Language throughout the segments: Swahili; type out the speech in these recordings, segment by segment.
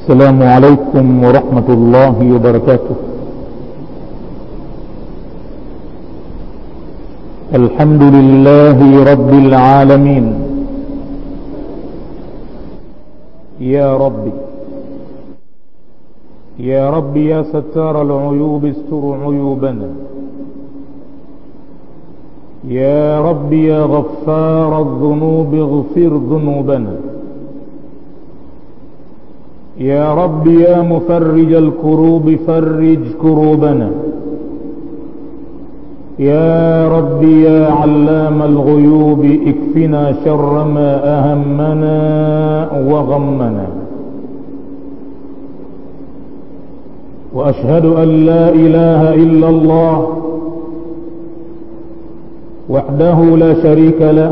السلام عليكم ورحمة الله وبركاته الحمد لله رب العالمين يا ربي يا رب يا ستار العيوب استر عيوبنا يا رب يا غفار الذنوب اغفر ذنوبنا يا رب يا مفرج الكروب فرج كروبنا يا رب يا علام الغيوب اكفنا شر ما اهمنا وغمنا واشهد ان لا اله الا الله وحده لا شريك له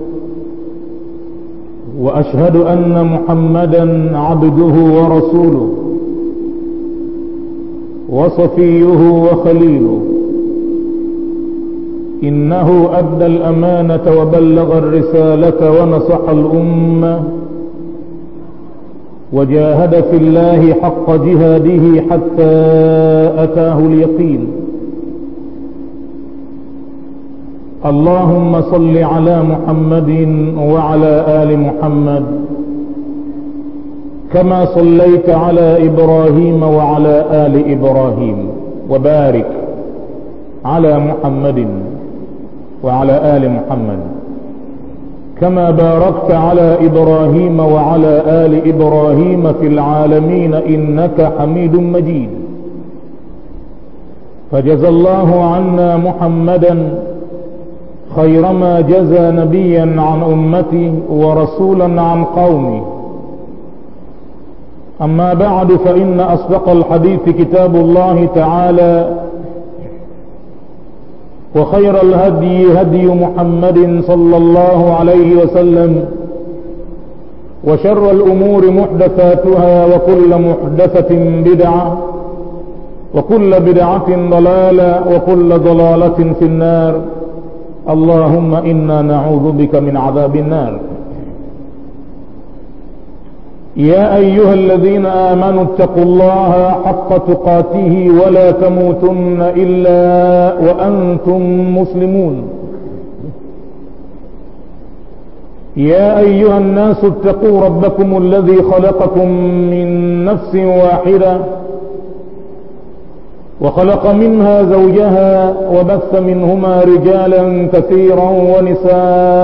واشهد ان محمدا عبده ورسوله وصفيه وخليله انه ادى الامانه وبلغ الرساله ونصح الامه وجاهد في الله حق جهاده حتى اتاه اليقين اللهم صل على محمد وعلى ال محمد كما صليت على ابراهيم وعلى ال ابراهيم وبارك على محمد وعلى ال محمد كما باركت على ابراهيم وعلى ال ابراهيم في العالمين انك حميد مجيد فجزى الله عنا محمدا خير ما جزى نبيا عن امتي ورسولا عن قومي اما بعد فان اصدق الحديث كتاب الله تعالى وخير الهدي هدي محمد صلى الله عليه وسلم وشر الامور محدثاتها وكل محدثه بدعه وكل بدعه ضلاله وكل ضلاله في النار اللهم انا نعوذ بك من عذاب النار يا ايها الذين امنوا اتقوا الله حق تقاته ولا تموتن الا وانتم مسلمون يا ايها الناس اتقوا ربكم الذي خلقكم من نفس واحده وخلق منها زوجها وبث منهما رجالا كثيرا ونساء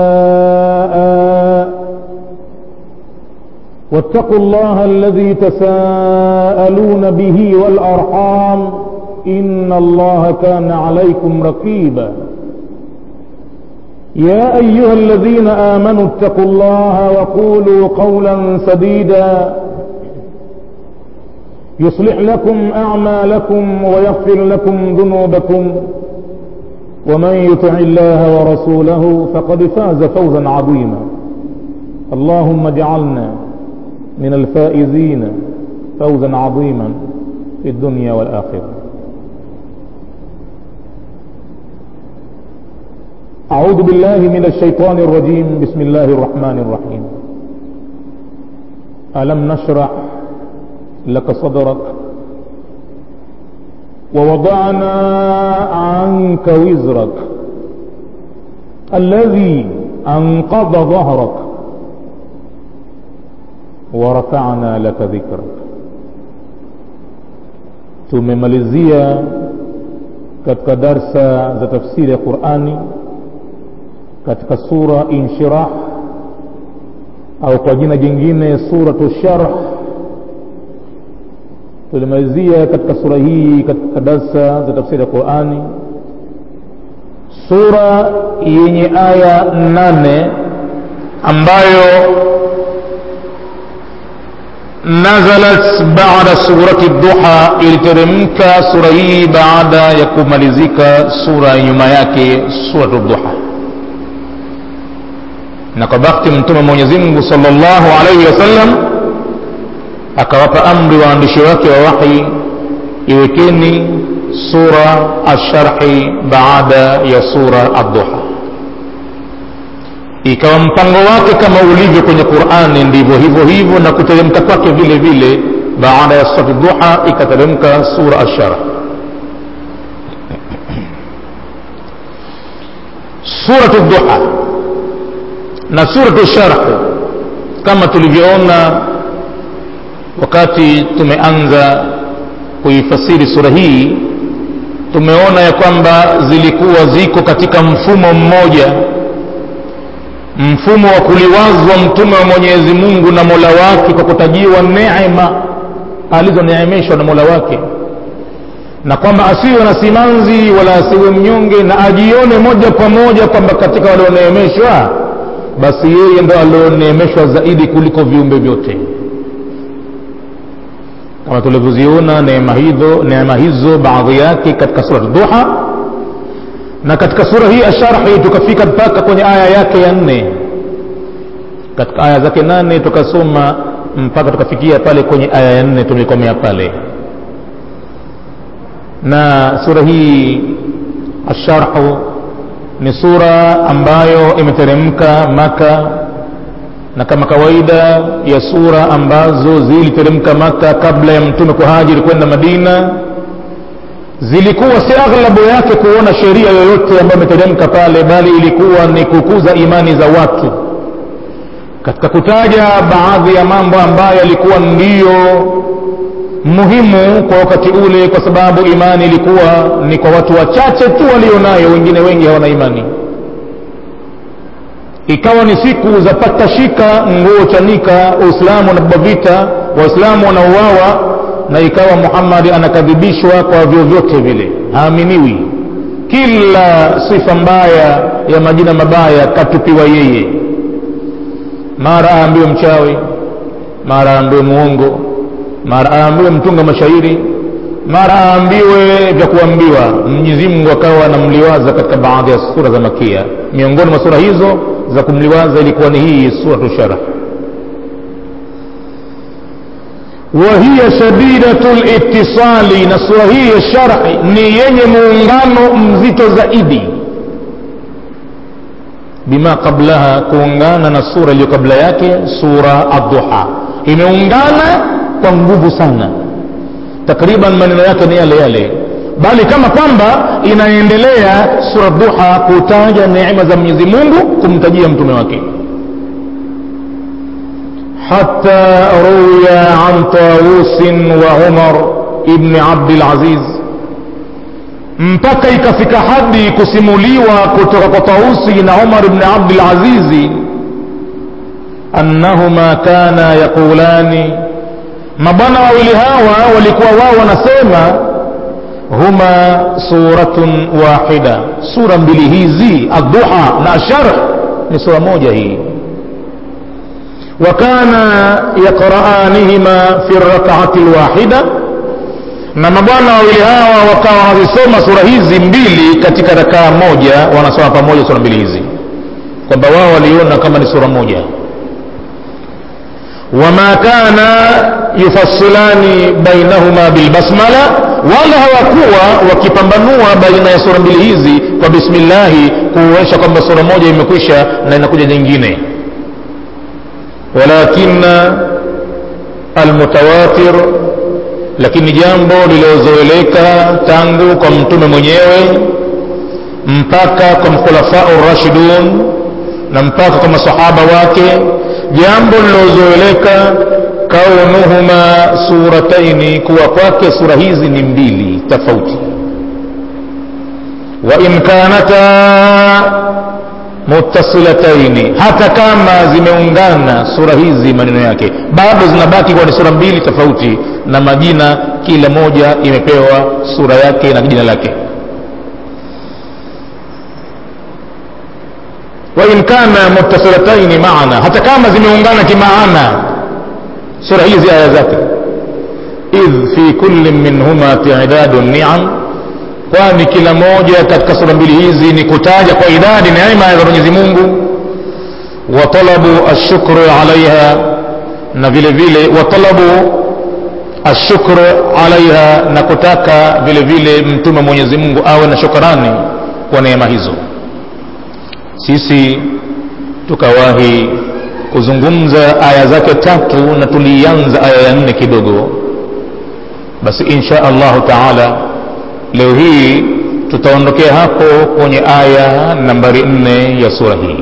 واتقوا الله الذي تساءلون به والارحام ان الله كان عليكم رقيبا يا ايها الذين امنوا اتقوا الله وقولوا قولا سديدا يصلح لكم اعمالكم ويغفر لكم ذنوبكم ومن يطع الله ورسوله فقد فاز فوزا عظيما اللهم اجعلنا من الفائزين فوزا عظيما في الدنيا والاخره اعوذ بالله من الشيطان الرجيم بسم الله الرحمن الرحيم الم نشرح لك صدرك ووضعنا عنك وزرك الذي انقض ظهرك ورفعنا لك ذكرك tumemalizia katika darsa za tafsiri ya qurani katika sura inshirah au kwa jina jingine suratu sharh tulimalizia katika sura hii katika darsa za tafsiri ya qurani sura yenye aya nane ambayo nazalat baada surati duha iliteremka sura hii baada ya kumalizika sura nyuma yake suratu duha na kwa bakti mtume mwenyezi mungu salllahu alaihi wasallam akawapa amri waandishi wake wa wahi iwekeni sura alsharhi baada ya sura adduha ikawa mpango wake kama ulivyo kwenye qurani ndivyo hivyo hivyo na kuteremka kwake vile vile baada ya surati duha ikateremka sura ashara suratu duha na suratu sharh kama tulivyoona wakati tumeanza kuifasiri sura hii tumeona ya kwamba zilikuwa ziko katika mfumo mmoja mfumo wa kuliwazwa mtume wa mwenyezi mungu na mola wake kwa kutajiwa neema alizoneemeshwa na mola wake na kwamba asiwe na simanzi wala asiwe mnyonge na ajione moja kwa moja kwamba katika walioneemeshwa basi yeye ndo alioneemeshwa zaidi kuliko viumbe vyote kama tulivyoziona neema hizo neema hizo baadhi yake katika surat duha na katika sura hii asharhi tukafika mpaka kwenye aya yake ya nne katika aya zake nane tukasoma mpaka tukafikia pale kwenye aya ya nne tumekomea pale na sura hii asharhu ni sura ambayo imeteremka maka na kama kawaida ya sura ambazo ziliteremka maka kabla ya mtume kuhajiri kwenda madina zilikuwa si aghlabu yake kuona sheria yoyote ambayo imeteremka pale bali ilikuwa ni kukuza imani za watu katika kutaja baadhi ya mambo ambayo yalikuwa ndiyo muhimu kwa wakati ule kwa sababu imani ilikuwa ni kwa watu wachache tu walionayo wengine wengi hawana imani ikawa ni siku za patashika nguo chanika uislamu unabeba vita waislamu wanauawa na ikawa muhammadi anakadhibishwa kwa vyovyote vile haaminiwi kila sifa mbaya ya majina mabaya katupiwa yeye mara aambiwe mchawi mara aambiwe muongo mara aambiwe mtunga mashairi mara aambiwe vya kuambiwa mwenyezi mungu akawa anamliwaza katika baadhi ya sura za makia miongoni mwa sura hizo za kumliwaza ilikuwa ni hii suratu sharh وهي شديدة الاتصال na sura hii ya sharhi ni yenye muungano mzito zaidi bima qablaha kuungana na sura iliyo kabla yake sura adduha imeungana kwa nguvu sana takriban maneno yake ni yale yale bali kama kwamba inaendelea sura duha kutaja neema za mwenyezi mungu kumtajia mtume wake حتى روي عن طاووس وعمر ابن عبد العزيز mpaka ikafika hadi kusimuliwa kutoka kwa tausi na umar ibn abdulazizi annahuma kana yaqulani mabwana wawili hawa walikuwa wao wanasema huma suratun wahida sura mbili hizi adduha na asharh ni sura moja hii وكان يقرآنهما في الركعة الواحدة na mabwana wawili hawa wakawa wanazisoma sura hizi mbili katika rakaa moja wanasoma pamoja sura mbili hizi kwamba wao waliona kama ni sura moja wama kana yufassilani bainahuma bilbasmala wala hawakuwa wakipambanua baina ya sura mbili hizi kwa bismillahi kuonyesha kwamba sura moja imekwisha na inakuja nyingine ولكن المتواتر lakini jambo lililozoeleka tangu kwa mtume mwenyewe mpaka kwa mkhulafau rashidun na mpaka kwa masahaba wake jambo lililozoeleka kaunuhuma surataini kuwa kwake sura hizi ni mbili tofauti wa in kanata muttasilataini hata kama zimeungana sura hizi maneno yake bado zinabaki kuwa ni sura mbili tofauti na majina kila moja imepewa sura yake na jina lake wain kana muttasilataini maana hata kama zimeungana kimaana sura hizi aya zake idh fi kulli minhuma tidadu niam kwani kila moja katika sura mbili hizi ni kutaja kwa idadi neema za mwenyezi mungu wa talabu ashukru alaiha na vile vile wa talabu ashukru alaiha na kutaka vile vile mtume mwenyezi mungu awe na shukrani kwa neema hizo sisi tukawahi kuzungumza aya zake tatu na tulianza aya ya nne kidogo basi insha allahu taala leo hii tutaondokea hapo kwenye aya nambari nne ya sura hii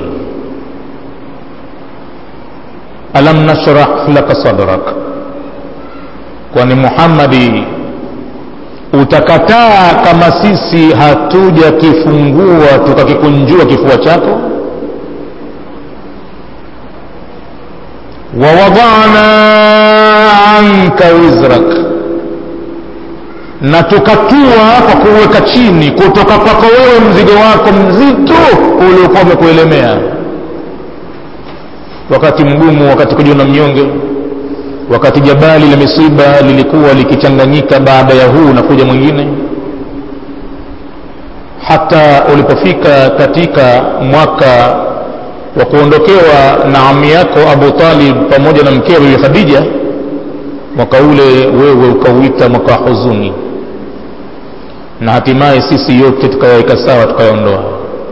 alam nashrah laka sadrak kwani muhammadi utakataa kama sisi hatuja kifungua tukakikunjua kifua chako wawadana anka wizrak na tukatua kwa kuweka chini kutoka kwako wewe mzigo wako mzito uliokuwa umekuelemea wakati mgumu wakati kujiona mnyonge wakati jabali la misiba lilikuwa likichanganyika baada ya huu na kuja mwingine hata ulipofika katika mwaka wa kuondokewa na ami yako abu talib pamoja na mkewe bibi khadija mwaka ule wewe ukauita mwaka wa huzuni na hatimaye sisi yote tukayaweka sawa tukayaondoa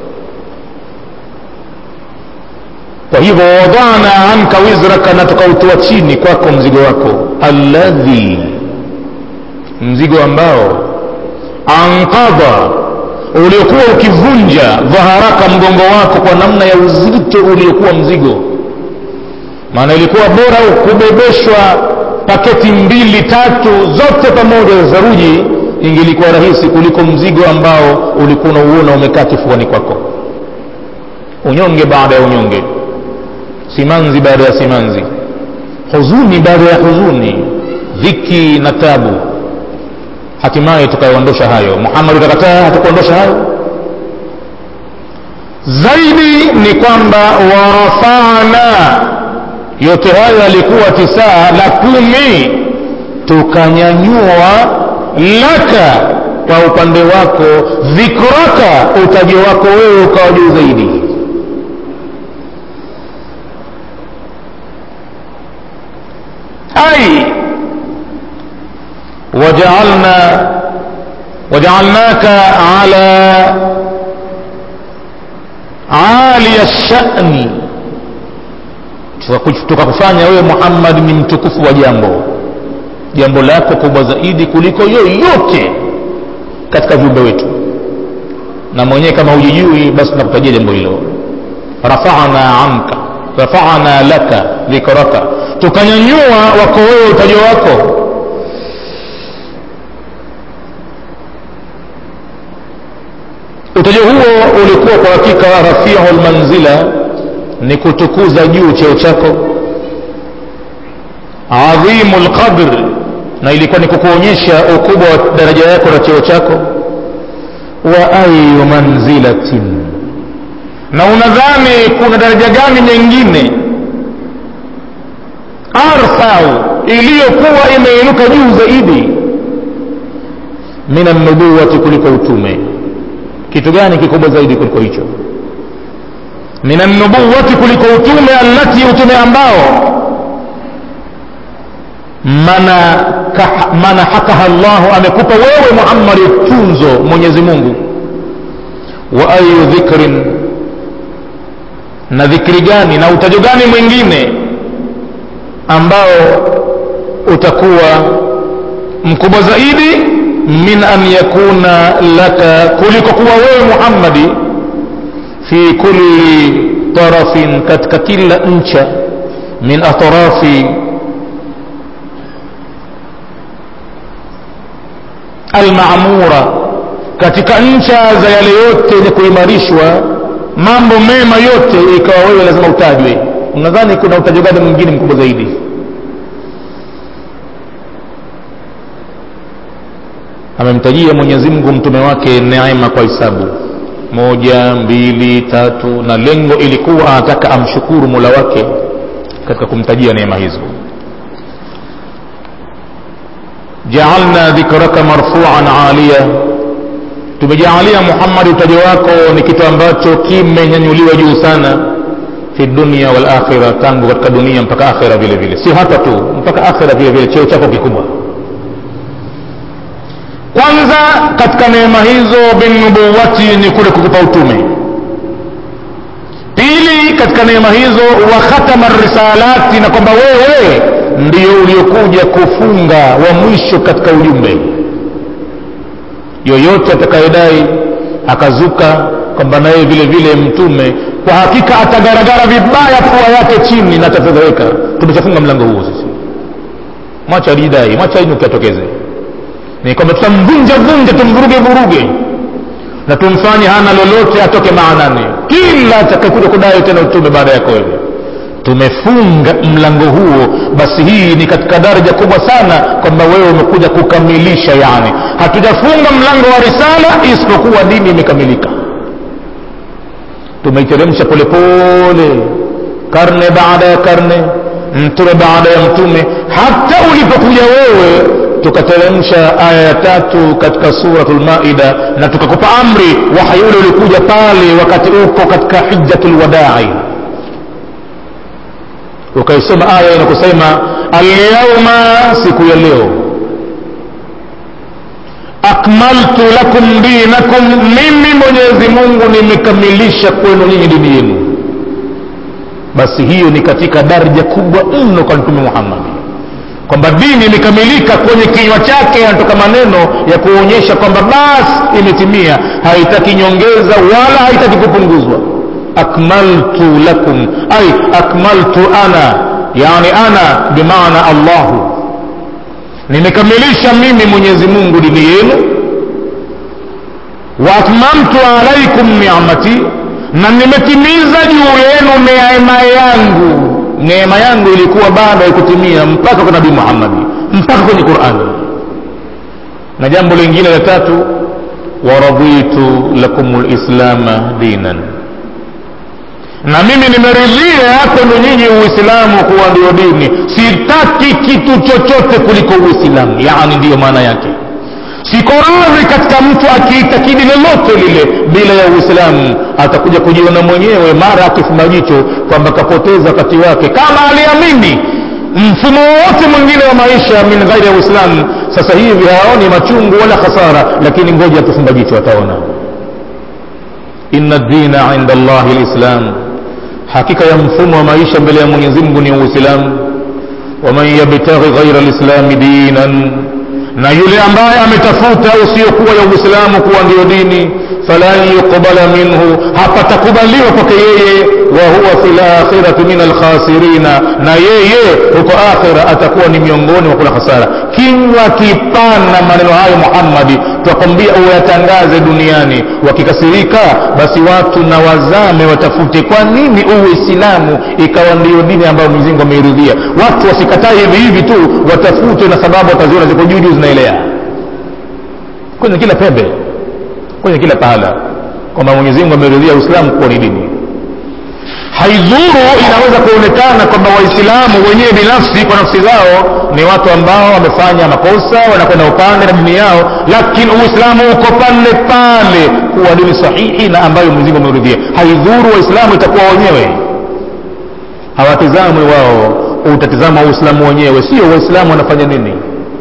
kwa hivyo wadana anka wizraka na tukautoa chini kwako mzigo wako alladhi mzigo ambao ankadha uliokuwa ukivunja dhaharaka mgongo wako kwa namna ya uzito uliokuwa mzigo maana ilikuwa bora kubebeshwa paketi mbili tatu zote pamoja za saruji ingelikuwa rahisi kuliko mzigo ambao ulikuwa unauona umekaa kifuani kwako unyonge baada ya unyonge simanzi baada ya simanzi huzuni baada ya huzuni dhiki na tabu hatimaye tukayaondosha hayo muhammad utakataa hatukuondosha hayo zaidi ni kwamba warafana yote hayo yalikuwa tisaa la kumi tukanyanyua laka kwa upande wako dhikraka utaji wako wewe ukawa juu zaidi ai wajaalna wajaalnaka ala aliya shani tukakufanya wewe muhammad ni mtukufu wa jambo jambo lako kubwa zaidi kuliko yoyote katika viumbe wetu na mwenyewe kama hujijui basi tunakutajia jambo hilo rafana anka rafana laka dhikraka tukanyanyua wako wewe utajo wako utajo huo ulikuwa kwa hakika rafiu lmanzila ni kutukuza juu cheo chako adhimu lqadr na ilikuwa ni kukuonyesha ukubwa wa daraja yako na cheo chako wa ayu manzilatin na unadhani kuna daraja gani nyingine arfau iliyokuwa imeinuka juu zaidi min annubuwati kuliko utume kitu gani kikubwa zaidi kuliko hicho min annubuwati kuliko utume allati utume ambao mana manahakaha llahu amekupa wewe muhammadi tunzo mwenyezi mungu wa ayu dhikrin na dhikri gani na utajo gani mwingine ambao utakuwa mkubwa zaidi min an yakuna laka kuliko kuwa wewe muhammadi fi kulli tarafin katika kila ncha min atrafi almamura katika ncha za yale yote yenye kuimarishwa mambo mema yote ikawa wewe lazima utajwe unadhani kuna utajo gani mwingine mkubwa zaidi amemtajia mwenyezi mungu mtume wake neema kwa hisabu moja mbili tatu na lengo ilikuwa anataka amshukuru mula wake katika kumtajia neema hizo jaalna dhikraka marfuan aliya tumejaalia muhammadi utajo wako ni kitu ambacho kimenyanyuliwa juu sana fi dunia wal akhira tangu katika dunia mpaka akhira vile vile si hapa tu mpaka akhira vile vile cheo chako kikubwa kwanza katika neema hizo binubuwati ni kule kukupa utume pili katika neema hizo wa khatama risalati na kwamba wewe ndio uliokuja kufunga wa mwisho katika ujumbe yoyote atakayedai akazuka kwamba naye vile vile mtume kwa hakika atagaragara vibaya pua yake chini na atafedheheka tumeshafunga mlango huo sisi mwacha alijidai mwacha inuki atokeze ni kwamba tutamvunja vunja tumvuruge vuruge na tumfanye hana lolote atoke maanani kila atakayekuja kudai tena utume baada yako wewe tumefunga mlango huo basi hii ni katika daraja kubwa sana kwamba wewe umekuja kukamilisha yani hatujafunga mlango wa risala isipokuwa dini imekamilika tumeiteremsha polepole karne baada ya karne mtume baada ya mtume hata ulipokuja wewe tukateremsha aya ya tatu katika suratul maida na tukakupa amri wahyi ule ulikuja pale wakati uko katika hijjatul wadai ukaisoma aya inakusema alyauma siku ya leo akmaltu lakum dinakum mimi mwenyezi mungu nimekamilisha kwenu nyinyi dini yenu basi hiyo ni katika daraja kubwa mno kwa mtume muhammadi kwamba dini imekamilika kwenye kinywa chake yanatoka maneno ya kuonyesha kwamba basi imetimia haitaki nyongeza wala haitaki kupunguzwa akmaltu lakum ay akmaltu ana yani ana bimaana allahu nimekamilisha mimi mwenyezi mungu dini yenu wa atmamtu alaikum ni'mati na nimetimiza juu yenu neema yangu neema yangu ilikuwa bado haikutimia mpaka kwa nabii muhammadi mpaka kwenye qurani na jambo lingine la tatu waraditu lakum lislama dinan na mimi nimeridhia kwenu nyinyi uislamu kuwa ndio dini sitaki kitu chochote kuliko uislamu yani ndiyo maana yake siko radhi katika mtu akiitakidi lolote lile bila ya uislamu atakuja kujiona mwenyewe mara akifumba jicho kwamba kapoteza wakati wake kama aliamini mfumo wowote mwingine wa maisha min ghairi ya uislamu sasa hivi haoni machungu wala hasara lakini ngoja atufumba jicho ataona inna dina inda llahi lislam hakika ya mfumo wa maisha mbele ya mwenyezi mungu ni uislamu waman yabtaghi ghaira lislami dinan na yule ambaye ametafuta usiokuwa ya uislamu kuwa ndiyo dini falan yuqbala minhu hapatakubaliwa kwake yeye wa huwa fi lakhirati min alkhasirina na yeye huko akhira atakuwa ni miongoni mwa kula hasara kinywa kipana maneno hayo muhammadi twakwambia uyatangaze duniani wakikasirika basi watu na wazame watafute kwa nini uislamu ikawa ndiyo dini ambayo mwenyezi ameiridhia watu wasikatae hivi hivi tu watafute na sababu wataziona ziko juu juu zinaelea kwenye kila pembe kwenye kila pahala kwamba mwenyezi mungu ameridhia uislamu kuwa ni dini haidhuru inaweza kuonekana kwamba waislamu wenyewe binafsi kwa nafsi zao ni watu ambao wamefanya makosa wanakwenda upande na dini yao lakini uislamu uko pale pale kuwa dini sahihi na ambayo mwenyezi mungu ameridhia haidhuru waislamu itakuwa wenyewe hawatizamwi wao utatizama uislamu wenyewe sio waislamu wanafanya nini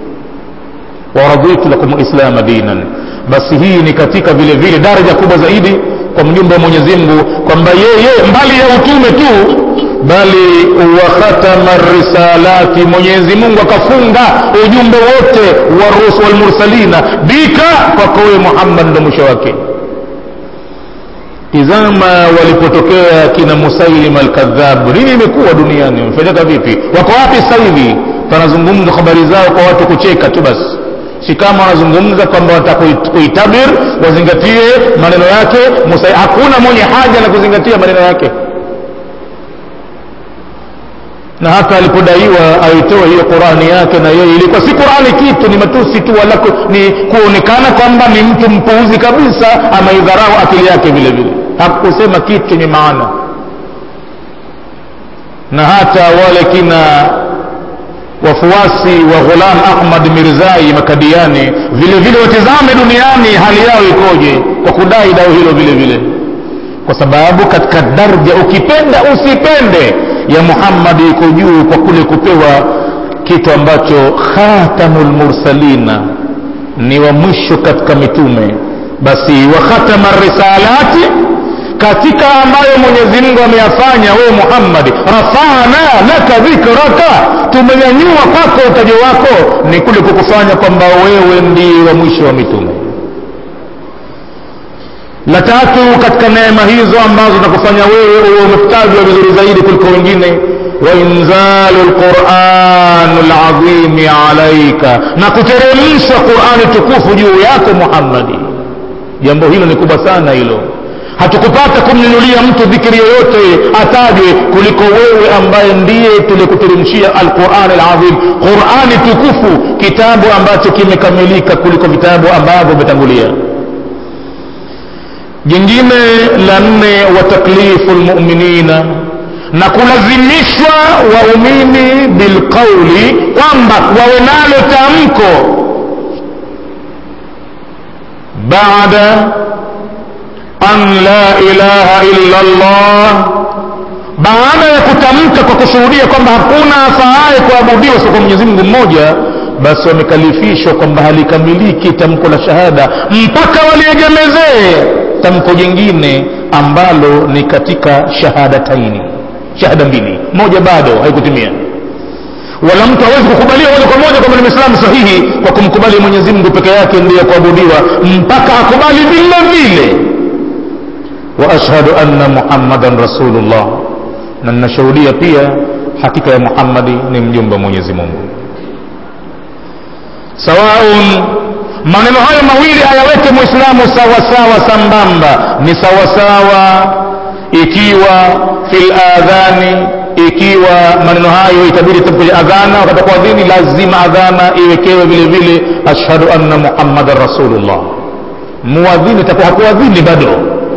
waraditu lakum lislama dinan basi hii ni katika vile vile daraja kubwa zaidi kwa mjumbe wa mwenyezi mungu kwamba yeye mbali ya utume tu bali wa khatama risalati mwenyezi mungu akafunga ujumbe wote wa rusul walmursalina bika kwako wewe muhammad ndo mwisho wake tizama walipotokea kina musailim alkadhab nini imekuwa duniani wamefanyika vipi wako wapi sasa hivi panazungumza habari zao kwa watu kucheka tu basi si kama wanazungumza kwamba watakuitabir wazingatie maneno yake Musa, hakuna mwenye haja na kuzingatia maneno yake na hata alipodaiwa aitoe hiyo qurani yake na yeye ilikuwa si qurani kitu ni matusi tu wala ni kuonekana kwamba ni mtu mpuuzi kabisa ameidharau akili yake vile vile hakusema kitu chenye maana na hata wale kina wafuasi wa ghulam ahmad mirzai makadiani vile vile watizame duniani hali yao ikoje kwa kudai dao hilo vile vile kwa sababu katika darja ukipenda usipende ya muhammadi iko juu kwa kule kupewa kitu ambacho khatamul mursalina ni wa mwisho katika mitume basi wa khatama risalati katika ambayo mwenyezi mungu ameyafanya wewe muhammadi rafana laka dhikraka tumenyanyua kwako utajo wako ni kule kukufanya kwamba wewe ndiye wa mwisho wa mitume la tatu katika neema hizo ambazo nakufanya wewe uwe umetajwa vizuri zaidi kuliko wengine wainzalu lquranu ladhimi alaika na kuteremshwa qurani tukufu juu yako muhammadi jambo hilo ni kubwa sana hilo hatukupata kumnunulia mtu dhikiri yoyote atajwe kuliko wewe ambaye ndiye tulikuteremshia alqurani ladhim qurani tukufu kitabu ambacho kimekamilika kuliko vitabu ambavyo vimetangulia jingine la nne wa taklifu lmuminina na kulazimishwa waumini bilqauli kwamba wawe nalo tamko baada an la ilaha illa llah baada ya kutamka kwa kushuhudia kwamba hakuna afaaye kuabudiwa sio kwa mwenyezi mungu mmoja basi wamekalifishwa kwamba halikamiliki tamko la shahada mpaka waliegemezee tamko jingine ambalo ni katika shahadataini shahada mbili moja bado haikutimia wala mtu hawezi kukubaliwa moja kwa moja kwamba ni mwislamu sahihi kwa kumkubali mwenyezi mungu peke yake ndiye kuabudiwa mpaka akubali vile vile wa ashhadu anna muhammadan rasulullah na ninashuhudia pia hakika ya muhammadi ni mjumbe wa mwenyezi mungu sawaun maneno hayo mawili ayaweke mwislamu sawasawa sambamba ni sawasawa ikiwa fil adhani ikiwa maneno hayo itabidi kwenye adhana wakati kuadhini lazima adhana iwekewe vile vile ashhadu anna muhammadan rasulullah muadhini itakuwa hakuadhini bado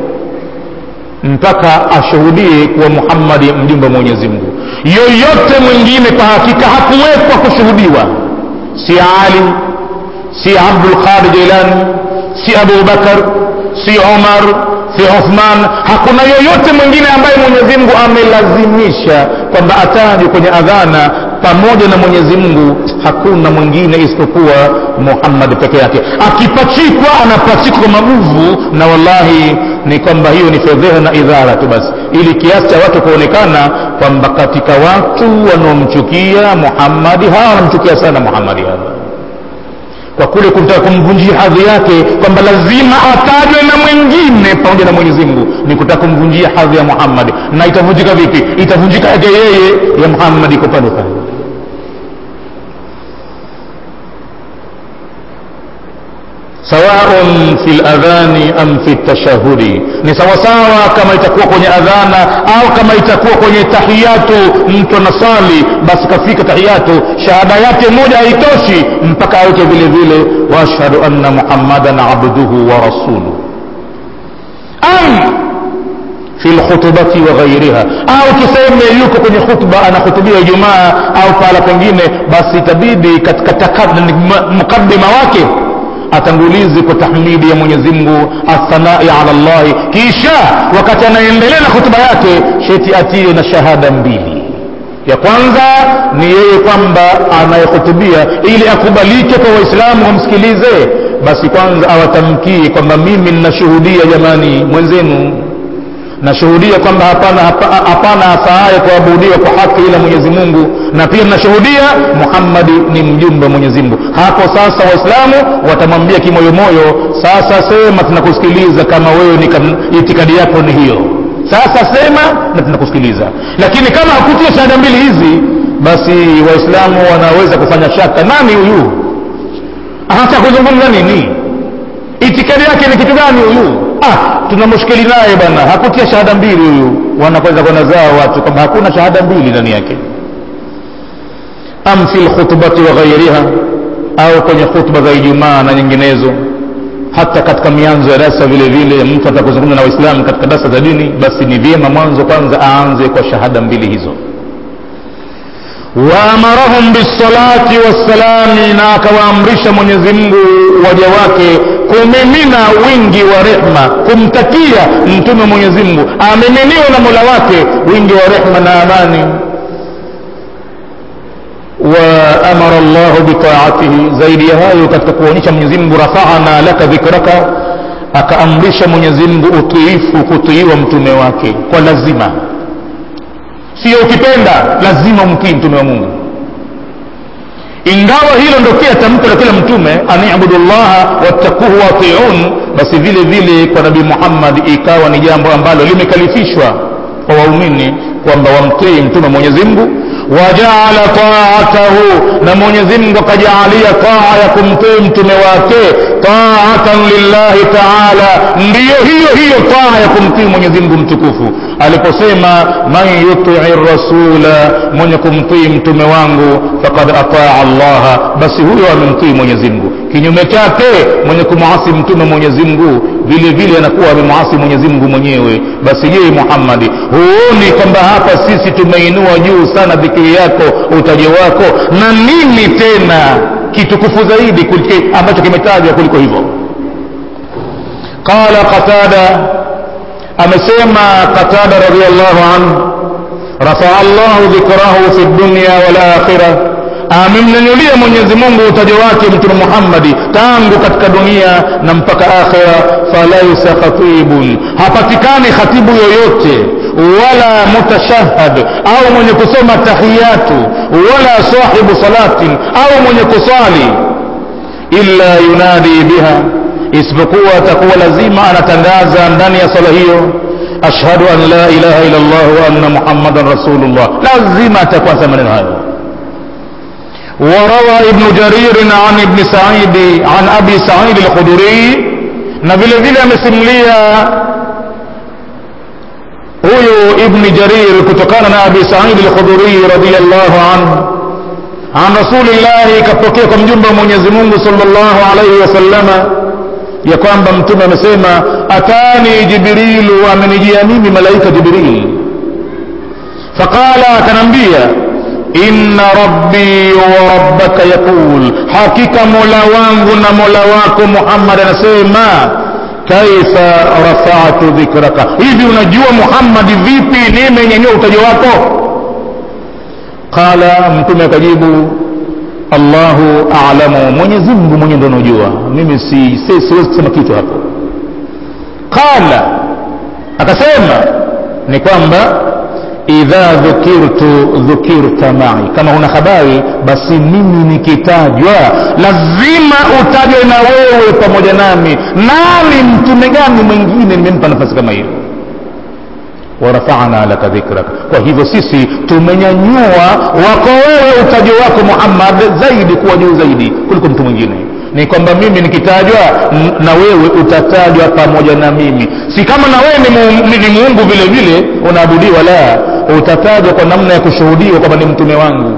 mpaka ashuhudie kuwa muhammadi mjumbe wa mwenyezi mungu yoyote mwingine kwa hakika hakuwekwa kushuhudiwa si ali si abdulqadir jilani si abubakar si umar si uthman hakuna yoyote mwingine ambaye mwenyezi mungu amelazimisha kwamba atajwe kwenye adhana pamoja na mwenyezi mungu hakuna mwingine isipokuwa muhammad peke yake akipachikwa anapachikwa kwa maguvu na wallahi ni kwamba hiyo ni fedheha na idhara tu basi ili kiasi cha watu kuonekana kwamba katika watu wanaomchukia muhammadi hawa wanamchukia sana muhammadi hawa kwa kule kutaka kumvunjia hadhi yake kwamba lazima atajwe na mwingine pamoja na mwenyezi mungu ni kutaka kumvunjia hadhi ya muhammadi na itavunjika vipi itavunjika yake yeye ya muhammadi iko pale pale sawaun fi ladhani am fi tashahudi ni sawasawa kama itakuwa kwenye adhana au kama itakuwa kwenye tahiyatu mtu anasali basi kafika tahiyatu shahada yake moja haitoshi mpaka aweke vile vile waashhadu anna muhammadan abduhu wa rasuluh am fi lkhutubati wa ghairiha au tuseme yuko kwenye khutba anahutubia ijumaa au pahala pengine basi itabidi katika mukaddima wake atangulizi kwa tahmidi ya mwenyezi mungu athanai ala llahi kisha wakati anaendelea na hutuba yake sheti atie na shahada mbili ya kwanza ni yeye kwamba anayehutubia ili akubalike kwa waislamu wamsikilize basi kwanza awatamkie kwamba mimi ninashuhudia jamani mwenzenu nashuhudia kwamba hapana hapana afaaye kuabudiwa kwa haki ila mwenyezi mungu na pia nashuhudia muhammadi ni mjumbe wa mwenyezi mungu hapo sasa waislamu watamwambia kimoyomoyo sasa sema tunakusikiliza kama wewe ni itikadi yako ni hiyo sasa sema na tunakusikiliza lakini kama hakutia shahada mbili hizi basi waislamu wanaweza kufanya shaka nani huyu hata kuzungumza nini itikadi yake ni kitu gani huyu ah tuna mushkili naye bwana hakutia shahada mbili huyu wanakwenda kwenda zao watu kwamba hakuna shahada mbili ndani yake am fi lkhutbati wa ghairiha au kwenye khutba za ijumaa na nyinginezo hata katika mianzo ya darasa vile vile mtu atakuzungumza na waislamu katika darasa za dini basi ni vyema mwanzo kwanza aanze kwa shahada mbili hizo waamarahum bisalati wassalami na akawaamrisha mwenyezi mungu waja wake kumimina wingi wa rehma kumtakia mtume mwenyezi mungu amiminiwa na mola wake wingi wa rehma na amani waamara llahu bitaatihi zaidi ya hayo katika kuonyesha mwenyezi mungu rafana laka dhikraka akaamrisha mwenyezi mungu utiifu kutiiwa mtume wake kwa lazima sio ukipenda lazima umtii mtume wa mungu ingawa hilo ndo pia tamko la kila mtume anibudu llaha wattakuhu watiun basi vile vile kwa nabii muhammad ikawa ni jambo ambalo limekalifishwa kwa waumini kwamba wamtii mtume mwenyezi mungu wajaala taatahu na mwenyezi mungu akajaalia taa ya kumtii mtume wake taatan lillahi taala ndiyo hiyo hiyo taa ya kumtii mwenyezi mungu mtukufu aliposema man yutii rasula mwenye kumtii mtume wangu fakad ataa allaha basi huyo amemtii mwenyezi mungu kinyume chake mwenye kumwasi mtume mwenyezi mungu vile vile anakuwa amemwasi mwenyezi mungu mwenyewe basi je muhammadi huoni kwamba hapa sisi tumeinua juu sana dhikiri yako utaji wako na nini tena kitukufu zaidi kulike, ambacho kimetajwa kuliko hivyo qala qatada amesema qatada radiallahu anhu rafaa llahu dhikrahu fi dunya walakhirah amemnyanyulia mwenyezi mungu utaja wake mtume muhammadi tangu katika dunia na mpaka akhira falaisa khatibun hapatikani khatibu yoyote wala mutashahad au mwenye kusoma tahiyatu wala sahibu salatin au mwenye kusali illa yunadi biha isipokuwa atakuwa lazima anatangaza ndani ya sala hiyo ashhadu an la ilaha illa llah wa anna muhammadan rasulullah lazima atakuwa sema maneno hayo وروى ابن جرير عن ابن سعيد عن ابي سعيد الخدري na vile vile amesimulia huyu ibni jarir kutokana na abi saidi lkhudhuriyi radiallahu anhu an rasulillahi ikapokea kwa mjumbe wa mwenyezi mungu salllahu alaihi wasallama ya kwamba mtume amesema atani jibrilu amenijia mimi malaika jibril faqala akanambia inna rabbi wa rabbaka yaqul hakika mola wangu na mola wako muhammad anasema kaifa rafatu dhikraka hivi unajua muhammadi vipi nimenyanyua utajo wako qala mtume akajibu allahu alamu mwenyezi mungu mwenye ndo unajua mimi si, si, siwezi kusema kitu hapo qala akasema ni kwamba idha dhukirtu dhukirta mai kama una habari basi mimi nikitajwa lazima utajwe na wewe pamoja nami nani mtume gani mwingine nimempa nafasi kama hiyo warafana laka dhikrak kwa hivyo sisi tumenyanyua wako wewe utajo wako muhammad zaidi kuwa juu zaidi kuliko mtu mwingine ni kwamba mimi nikitajwa na wewe utatajwa pamoja na mimi si kama na wewe ni, mu, ni muungu vile vile unaabudiwa la utatajwa kwa namna ya kushuhudiwa kwamba ni mtume wangu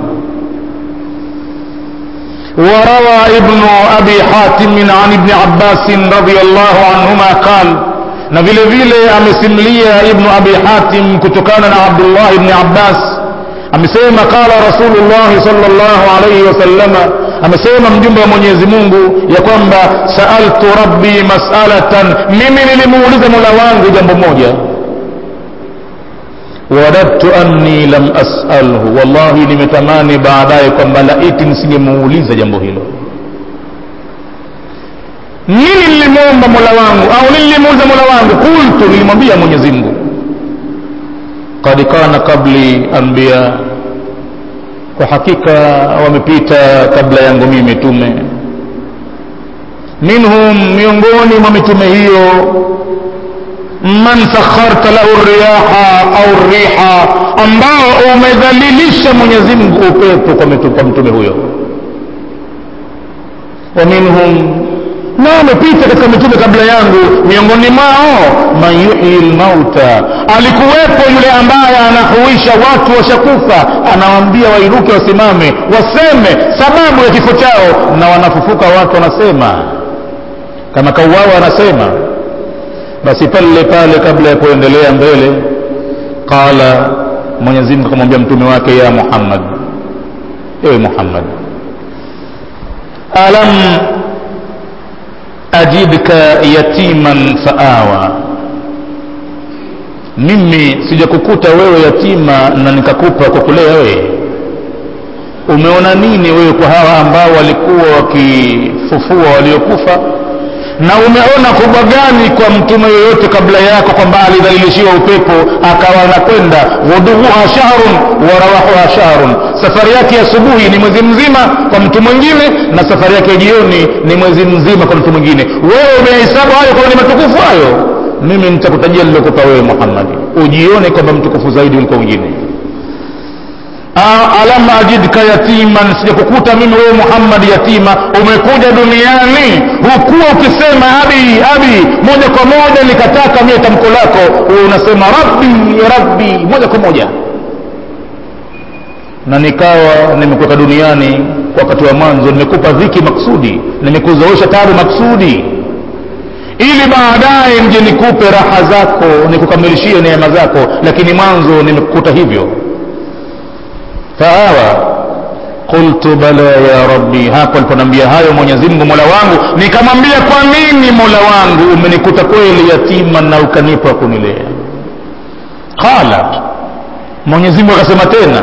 وروى ابن أبي حاتم عن ابن عباس رضي الله عنهما قال na vile vile amesimulia ibnu abi hatim kutokana na abdullah ibni abbas amesema qala rasulullahi salllahu alaihi wasallama amesema mjumbe wa mwenyezi mungu ya kwamba saaltu rabbi masalatan mimi nilimuuliza mola wangu jambo moja wadadtu anni lam asalhu wallahi nimetamani baadaye kwamba laiti nisingemuuliza jambo hilo nini nilimuomba mola wangu au nilimuuliza mola wangu qultu nilimwambia mwenyezi mungu kad kana qabli anbiya kwa hakika wamepita kabla yangu mimi mitume minhum miongoni mwa mitume hiyo man sakharta lahu riyaha au riha ambao umedhalilisha mwenyezi mungu upepo kwa mtume huyo wa minhum na amepita katika mitume kabla yangu miongoni mwao man yuhyi lmauta alikuwepo yule ambaye anahuisha watu washakufa anawaambia wairuke wasimame waseme sababu ya kifo chao na wanafufuka watu wanasema kama kauawa anasema basi pale pale kabla ya kuendelea mbele qala mwenyezi mungu akamwambia mtume wake ya muhammad ewe muhammad alam ajidka yatiman faawa mimi sijakukuta wewe yatima na nikakupa kwa kulea wewe umeona nini wewe kwa hawa ambao walikuwa wakifufua waliokufa na umeona kubwa gani kwa mtume yoyote kabla yako kwamba alidhalilishiwa upepo akawa anakwenda ghuduhuha shahrun wa rawahuha shahrun safari yake ya asubuhi ni mwezi mzima kwa mtu mwingine na safari yake ya jioni ni mwezi mzima kwa mtu mwingine wewe umehesabu hayo kwamba ni matukufu hayo mimi nitakutajia nilokupa wewe muhammadi ujione kwamba mtukufu zaidi kuliko wengine alam ajidka yatiman sijakukuta mimi wewe muhammad yatima umekuja duniani hukuwa ukisema abi abi moja kwa moja nikataka mie tamko lako unasema rabbi rabbi moja kwa moja na nikawa nimekuweka duniani wakati wa mwanzo nimekupa dhiki maksudi nimekuzoesha tabu maksudi ili baadaye nje nikupe raha zako nikukamilishie neema zako lakini mwanzo nimekukuta hivyo fahawa qultu bala ya rabbi hapo aliponambia hayo mwenyezi mungu mola wangu nikamwambia kwa nini mola wangu umenikuta kweli yatima na ukanipa kunilea qala mwenyezi mungu akasema tena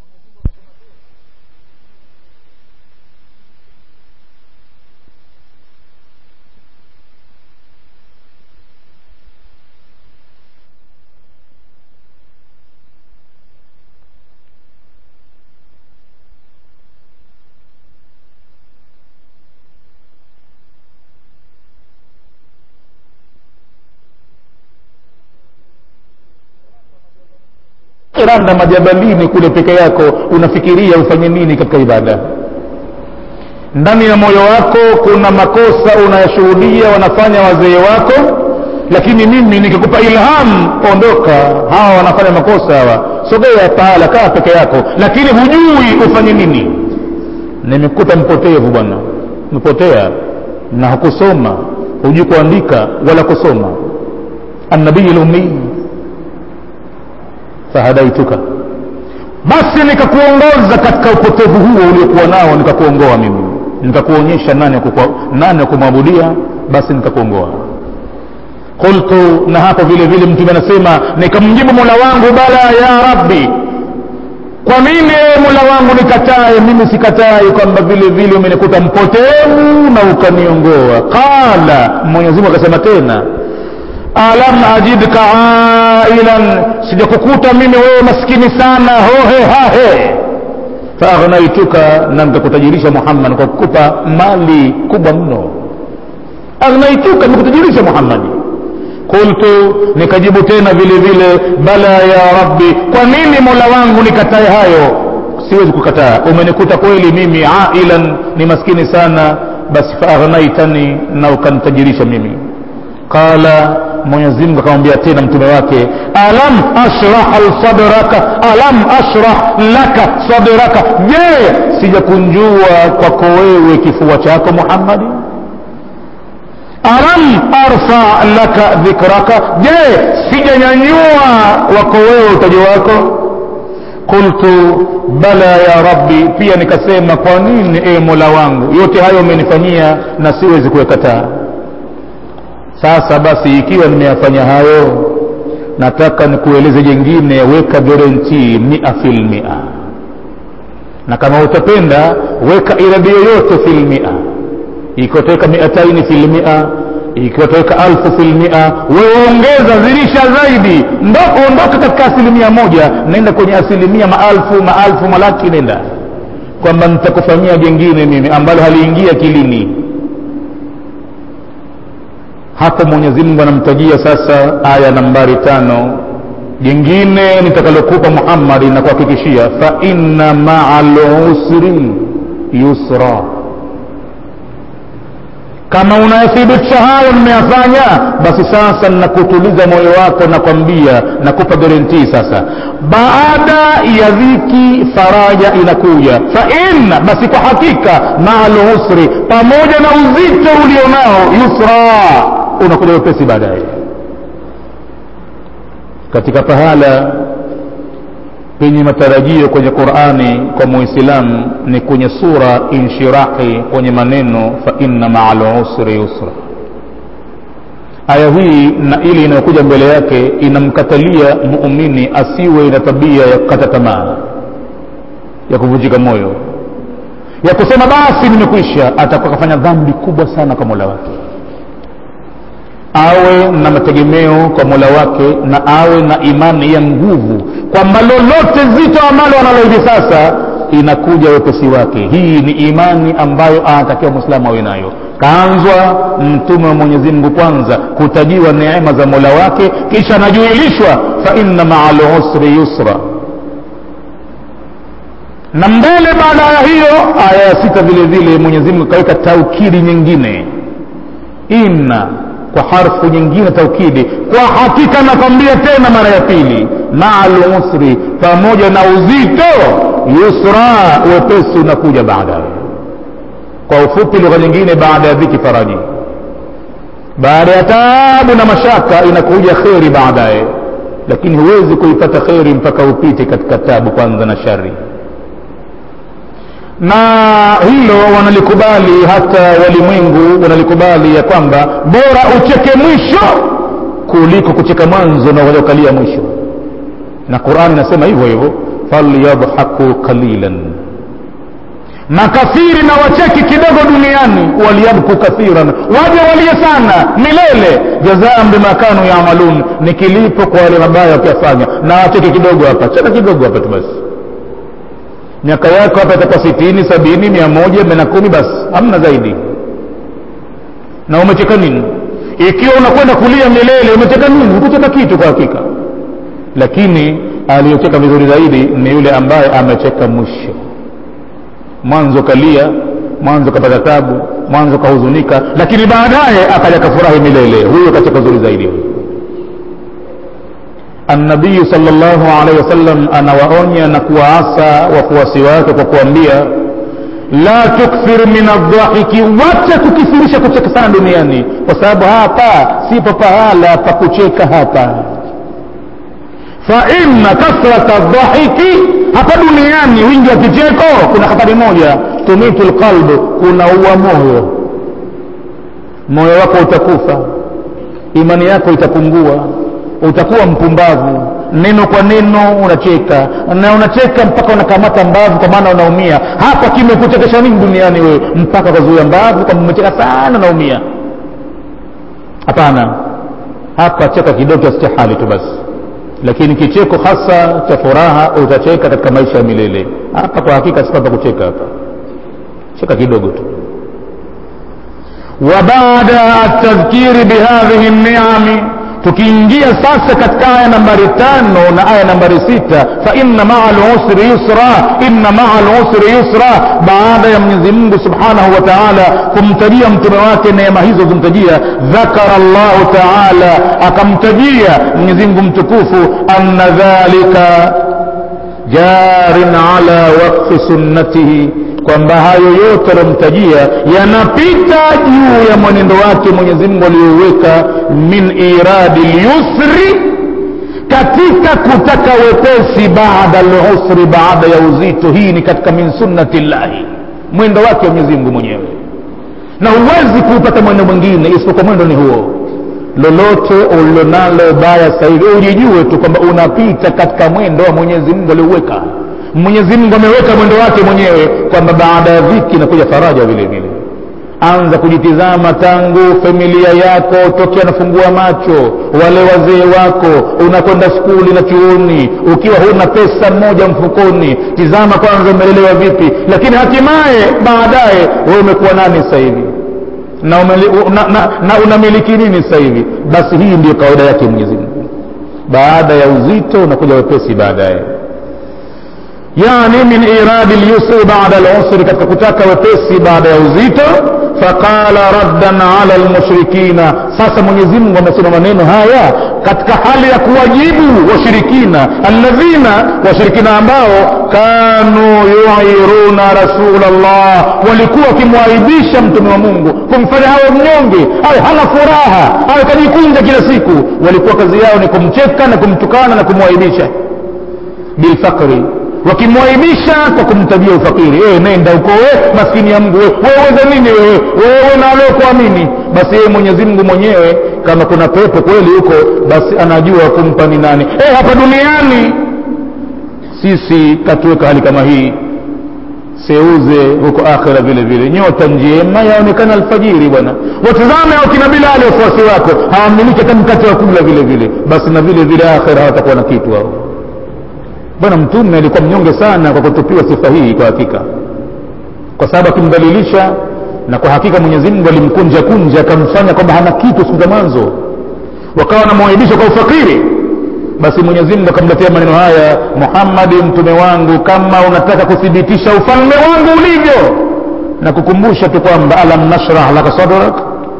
randa majabalini kule peke yako unafikiria ufanye nini katika ibada ndani ya moyo wako kuna makosa unayashuhudia wanafanya wazee wako lakini mimi nikikupa ilham ondoka hawa wanafanya makosa hawa sogea pahala kaa peke yako lakini hujui ufanye nini nimekuta mpotevu bwana mpotea na hukusoma hujui kuandika wala kusoma annabii lumii fahadaituka basi nikakuongoza katika upotevu huo uliokuwa nao nikakuongoa mimi nikakuonyesha nani nani kumwabudia basi nikakuongoa qultu na hapo vile vile mtume anasema nikamjibu mola wangu bala ya rabbi kwa nini mola wangu nikatae mimi sikatai kwamba vile vile umenikuta mpotevu na ukaniongoa qala mwenyezimungu akasema tena alam ajidka ailan sijakukuta mimi wewe maskini sana hohe hahe faagnaituka na nikakutajirisha muhammad kwa kukupa mali kubwa mno agnaituka nikutajirisha muhammadi qultu nikajibu tena vile vile bala ya rabbi kwa nini mola wangu nikatae hayo siwezi kukataa umenikuta kweli mimi ailan ni maskini sana basi faagnaitani na ukanitajirisha mimi qala mwenyezi mungu akamwambia tena mtume wake alam ashrah sadraka alam ashrah laka sadraka je sijakunjua kwako wewe kifua chako muhammadi alam arfa laka dhikraka je sijanyanyua wako wewe utaji wako qultu bala ya rabbi pia nikasema kwa nini e mola wangu yote hayo umenifanyia na siwezi kuyakataa sasa basi ikiwa nimeyafanya hayo nataka nikueleze jengine weka guarantee mia fil mia na kama utapenda weka iradi yoyote fil mia ikiwa utaweka miataini fil mia ikiwa utaweka alfu fil mia wewe ongeza zirisha zaidi ondoka katika asilimia moja naenda kwenye asilimia maalfu maalfu malaki nenda kwamba nitakufanyia jengine mimi ambalo haliingia kilini hapo mwenyezi mungu anamtajia sasa aya nambari tano jingine nitakalokupa muhammadi na kuhakikishia fa inna maa lusri yusra kama unayathibitisha hayo nimeyafanya basi sasa nakutuliza moyo wako nakwambia nakupa garantii sasa baada ya dhiki faraja inakuja fa inna basi kwa hakika maa lusri pamoja na uzito ulionao yusra unakuja wepesi baadaye katika pahala penye matarajio kwenye qurani kwa muislamu ni kwenye sura inshirahi kwenye maneno fa inna maa lusri yusra aya hii na ile inayokuja mbele yake inamkatalia muumini asiwe na tabia ya kukata tamaa ya kuvunjika moyo ya kusema basi nimekwisha atakuwa kafanya dhambi kubwa sana kwa mola wake awe na mategemeo kwa mola wake na awe na imani ya nguvu kwamba lolote zito ambalo analo hivi sasa inakuja wepesi wake hii ni imani ambayo anatakiwa mwislamu awe nayo kaanzwa mtume wa mwenyezi mungu kwanza kutajiwa neema za mola wake kisha anajuilishwa fa inna maa lusri yusra na mbele baada ya hiyo aya ya sita vile vile mwenyezi mungu akaweka taukidi nyingine inna kwa harfu nyingine taukidi kwa hakika nakwambia tena mara ya pili maa lusri pamoja na uzito yusra wepesi unakuja baadaye kwa ufupi lugha nyingine baada ya dhiki faraji baada ya taabu na mashaka inakuja kheri baadaye lakini huwezi kuipata kheri mpaka upite katika tabu kwanza na shari na hilo wanalikubali hata walimwengu wanalikubali ya kwamba bora ucheke mwisho kuliko kucheka mwanzo na waliokalia mwisho na qurani inasema hivyo hivyo falyadhaku qalilan makafiri na wacheki kidogo duniani waliyabku kathiran waje walie sana milele jazaan bima kanu yamalun ni kilipo kwa wale mabaya wakiyafanya na wacheki kidogo hapa cheka kidogo hapa tu basi miaka yako hapa itakuwa sitini sabini mia moja mia na kumi basi hamna zaidi na umecheka nini ikiwa unakwenda kulia milele umecheka nini hukucheka kitu kwa hakika lakini aliyocheka vizuri zaidi ni yule ambaye amecheka mwisho mwanzo kalia mwanzo kapata tabu mwanzo kahuzunika lakini baadaye akaja kafurahi milele huyo kacheka vizuri zaidi huyo النبي صلى الله عليه وسلم anawaonya na kuwaasa wafuasi wake kwa kuambia la tukthir min aldhahiki wacha kukithirisha kucheka sana duniani kwa sababu hapa sipo pahala pa kucheka hapa fa inna kathrata dhahiki hapa duniani wingi wa kicheko kuna hatari moja tumitu lqalbu kunaua moyo moyo wako utakufa imani yako itapungua utakuwa mpumbavu neno kwa neno unacheka na unacheka mpaka unakamata mbavu kwa maana unaumia hapa kimekuchekesha nini duniani wewe mpaka ukazuia mbavu kama umecheka sana unaumia hapana hapa cheka kidogo kiasi cha hali tu basi lakini kicheko hasa cha furaha utacheka katika maisha ya milele hapa kwa hakika sipapa kucheka hapa cheka kidogo tu وبعد التذكير بهذه النعم tukiingia sasa katika aya nambari tano na aya nambari sita fa inna maa lusri yusra inna maa lusri yusra baada ya mwenyezi mungu subhanahu wa taala kumtajia mtume wake neema hizo zimtajia dhakara llahu taala akamtajia mwenyezi mungu mtukufu anna dhalika jarin ala waqfi sunnatihi kwamba hayo yote aliyomtajia yanapita juu ya mwenendo wake mwenyezi mungu aliyoweka min iradi lyusri katika kutaka wepesi baada lusri baada ya uzito hii ni katika min sunnati llahi mwendo wake mwenyezi mungu mwenyewe na huwezi kuupata mwendo mwingine isipokuwa mwendo ni huo lolote ulilonalo baya sasa hivi ujijue tu kwamba unapita katika mwendo wa mwenyezi mungu aliouweka mwenyezi mungu ameweka mwendo wake mwenyewe kwamba baada ya dhiki inakuja faraja vile vile anza kujitizama tangu familia yako tokea nafungua macho wale wazee wako unakwenda skuli na chuoni ukiwa huna pesa mmoja mfukoni tizama kwanza umelelewa vipi lakini hatimaye baadaye wewe umekuwa nani sasa hivi na, umeli, na, na, na unamiliki nini sasa hivi basi hii ndiyo kawaida yake mwenyezi mungu baada ya uzito unakuja wepesi baadaye yani min iradi lyusri bada lusri katika kutaka wepesi baada ya uzito faqala raddan ala lmushrikina sasa mwenyezi mungu amesema maneno haya katika hali ya kuwajibu washirikina alladhina washirikina ambao kanu yuiruna rasulllah walikuwa wakimwaibisha mtume wa mungu kumfanya hawe mnyonge awe hana furaha awe kajikunja kila siku walikuwa kazi yao ni kumcheka na kumtukana na kumwaibisha bilfakri wakimwaibisha kwa kumtajia ufakiri e, nenda huko we maskini ya mungu weweza nini wewe wewe na aliokuamini basi yeye mwenyezi mungu mwenyewe kama kuna pepo kweli huko basi anajua kumpa ni nani e, hapa duniani sisi katuweka hali kama hii seuze huko akhira vile vile nyota njema yaonekana alfajiri bwana watazame wakina bilali wafuasi wako hawamiliki hata mkate wa kula vile vile basi na vile vile akhira hawatakuwa na kitu hao bwana mtume alikuwa mnyonge sana kwa kutupiwa sifa hii kwa hakika kwa sababu akimdhalilisha na kwa hakika mwenyezi mungu alimkunja kunja akamfanya kwamba hana kitu siku za mwanzo wakawa wanamwaibisha kwa ufakiri basi mwenyezi mungu akamletea maneno haya muhammadi mtume wangu kama unataka kuthibitisha ufalme wangu ulivyo na kukumbusha tu kwamba alam nashrah laka sadrak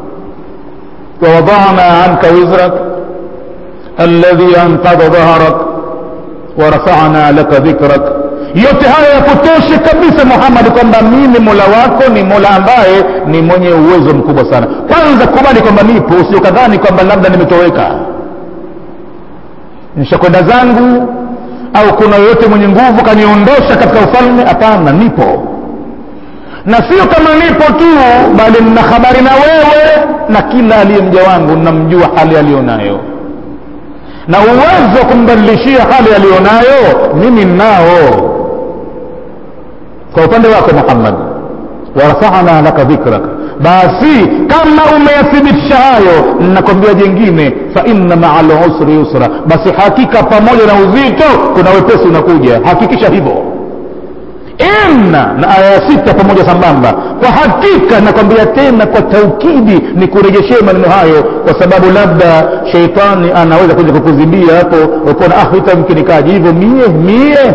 wawadana anka wizrak alladhi anqadha dhahrak warafana laka dhikrak yote haya yakutoshe kabisa muhammad kwamba mimi mola wako ni mola ambaye ni mwenye uwezo mkubwa sana kwanza kubali kwamba nipo usiokadhani kwamba labda nimetoweka nishakwenda zangu au kuna yoyote mwenye nguvu kaniondosha katika ufalme hapana nipo na sio kama nipo tu bali nina habari na wewe na kila aliye mja wangu namjua hali aliyonayo na uwezo wa kumbadilishia hali aliyonayo mimi nao kwa upande wako muhammad warafana laka dhikraka basi kama umeyathibitisha hayo nakwambia jengine fa inna maa lusri yusra basi hakika pamoja na uzito kuna wepesi unakuja hakikisha hivyo inna na aya ya sita pamoja sambamba kwa hakika nakwambia tena kwa taukidi ni kurejeshee maneno hayo kwa sababu labda sheitani anaweza kuja kukuzibia hapo ukaona ah itamkinikaji hivyo mie mie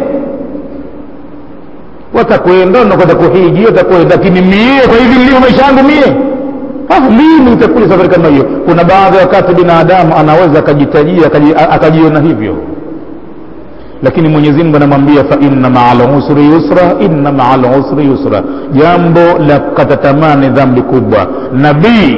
watakwenda unakwenda kuhiji watakwenda lakini mie kwa hivi nilivyo maisha yangu mie ah, lini itakuja safari kama hiyo kuna baadhi ya wakati binadamu anaweza akajitajia akajiona hivyo lakini mwenyezi mungu anamwambia fa inna maa lusri yusra inna maa lusri yusra jambo la kukata tamaa ni dhambi kubwa nabii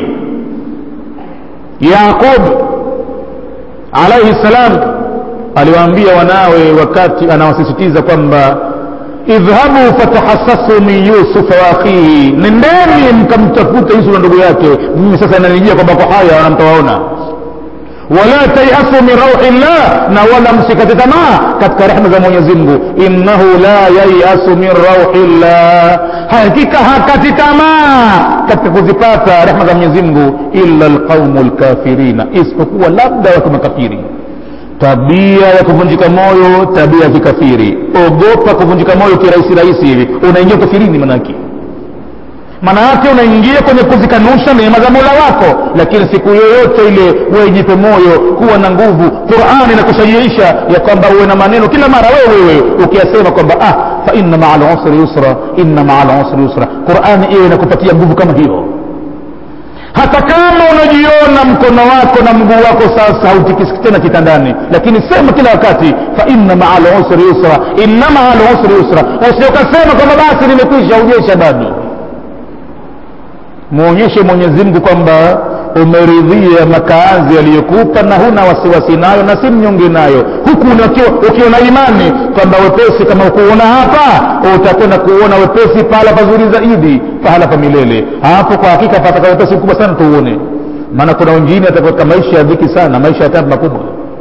yaqub alaihi ssalam aliwaambia wanawe wakati anawasisitiza kwamba idhhabu fatahassasu min yusufa wa akhihi nendeni mkamtafute yusuf na ndugu yake mimi sasa inanijia kwamba kwa haya wanamtawaona wala tayasu min rauhi llah na wala msikate tamaa katika rehma za mwenyezi mungu innahu la yayasu min rauhi llah hakika hakati tamaa katika kuzipata rehma za mwenyezi mungu illa lqaumu lkafirina isipokuwa labda watu makafiri tabia ya kuvunjika moyo tabia ya kikafiri ogopa kuvunjika moyo kirahisi rahisi hivi unaingia kafirini manake maana yake unaingia kwenye kuzikanusha neema za mola wako lakini siku yoyote ile wewe jipe moyo kuwa na nguvu qurani inakushajiisha ya kwamba uwe na maneno kila mara wewe wewe ukiyasema kwamba ah fa inna maa lusri yusra inna maa lusri yusra qurani iwe inakupatia nguvu kama hiyo hata kama unajiona mkono wako na mguu wako sasa hautikisiki tena kitandani lakini sema kila wakati fa inna maa lusri yusra inna maa lusri yusra usiokasema kwamba basi nimekwisha ujesha bado mwonyeshe mwenyezi mungu kwamba umeridhia makaazi aliyokupa na huna wasiwasi nayo na si mnyonge nayo huku ukiona imani kwamba wepesi kama ukuona hapa utakwenda kuona wepesi pahala pazuri zaidi pahala pa milele hapo kwa hakika pataka wepesi mkubwa sana tuuone maana kuna wengine ataweka maisha ya dhiki sana maisha ya tabu makubwa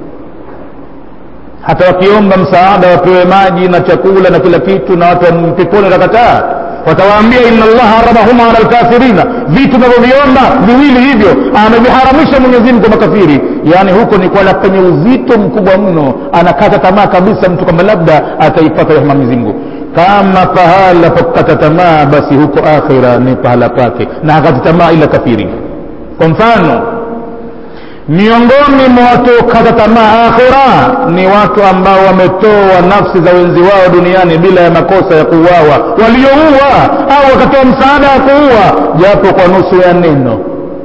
hata wakiomba msaada wapewe maji na chakula na kila kitu na watu wa peponi watakataa watawaambia inna allaha haramahuma ala lkafirina vitu navyoviomba viwili hivyo ameviharamisha mwenyezimgu kwa makafiri yaani huko ni kwala penye uzito mkubwa mno anakata tamaa kabisa mtu kwamba labda ataipata rehema mwenyezimgu kama pahala pa kukata tamaa basi huko akhira ni pahala pake na hakati tamaa ila kafiri kwa mfano miongoni mwa watu kata tamaa akhira ni watu ambao wametoa nafsi za wenzi wao duniani bila ya makosa ya kuuawa walioua au wakatoa msaada wa kuua japo kwa nusu ya neno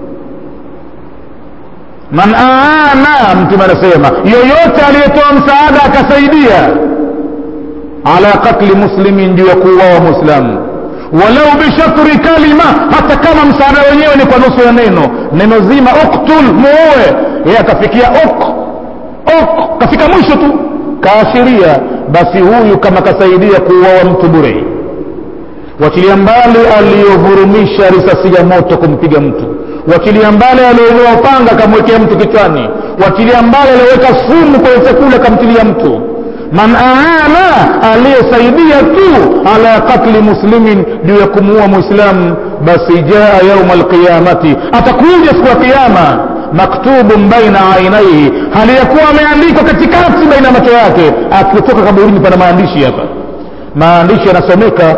man aana mtume anasema yoyote aliyetoa msaada akasaidia ala katli muslimin juu ya kuuawa mwislamu walau bishatri kalima hata kama msaada wenyewe ni kwa nusu ya neno neno zima uktul muue yeye akafikia uk uk kafika mwisho tu kaashiria basi huyu kama kasaidia kuuawa mtu bure wachilia mbali aliyovurumisha risasi ya moto kumpiga mtu wachilia mbali aliyonyoa upanga akamwekea mtu kichwani wachilia mbali aliyoweka sumu kwenye chakula akamtilia mtu man aana aliyesaidia tu ala katli muslimin juu ya kumuua muislamu basi jaa yauma alqiyamati atakuja siku ya kiyama maktubun baina ainaihi hali ya kuwa ameandikwa katikati baina ya macho yake akitoka kaburini pana maandishi hapa maandishi yanasomeka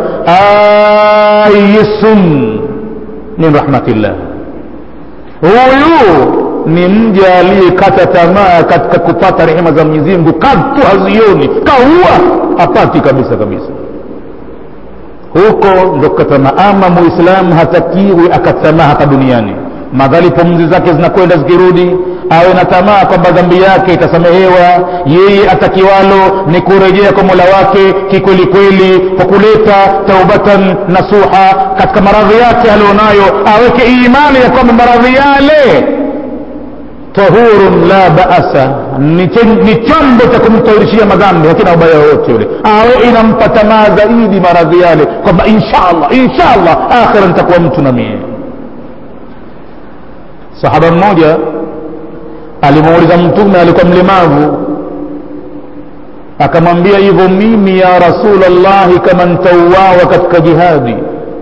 ayisun min rahmatillah huyu ni mja aliyekata tamaa katika kupata rehema za mwenyezi mungu katu hazioni kaua hapati kabisa kabisa huko ndo kukatamaa ama muislamu hatakiwi akatamaa hapa duniani madhali pumzi zake zinakwenda zikirudi awe na tamaa kwamba dhambi yake itasamehewa yeye atakiwalo ni kurejea kwa mola wake kikwelikweli kwa kuleta taubatan nasuha katika maradhi yake alionayo aweke imani ya kwamba maradhi yale tahurun la baasa ni, ni chombo cha kumtahirishia madhambi hakina ubaya wowote yule awe inampa tamaa zaidi maradhi yale kwamba inshallah inshallah akhira nitakuwa mtu na mie sahaba mmoja alimuuliza mtume alikuwa mlemavu akamwambia hivyo mimi ya rasulllahi kama ntauawa katika jihadi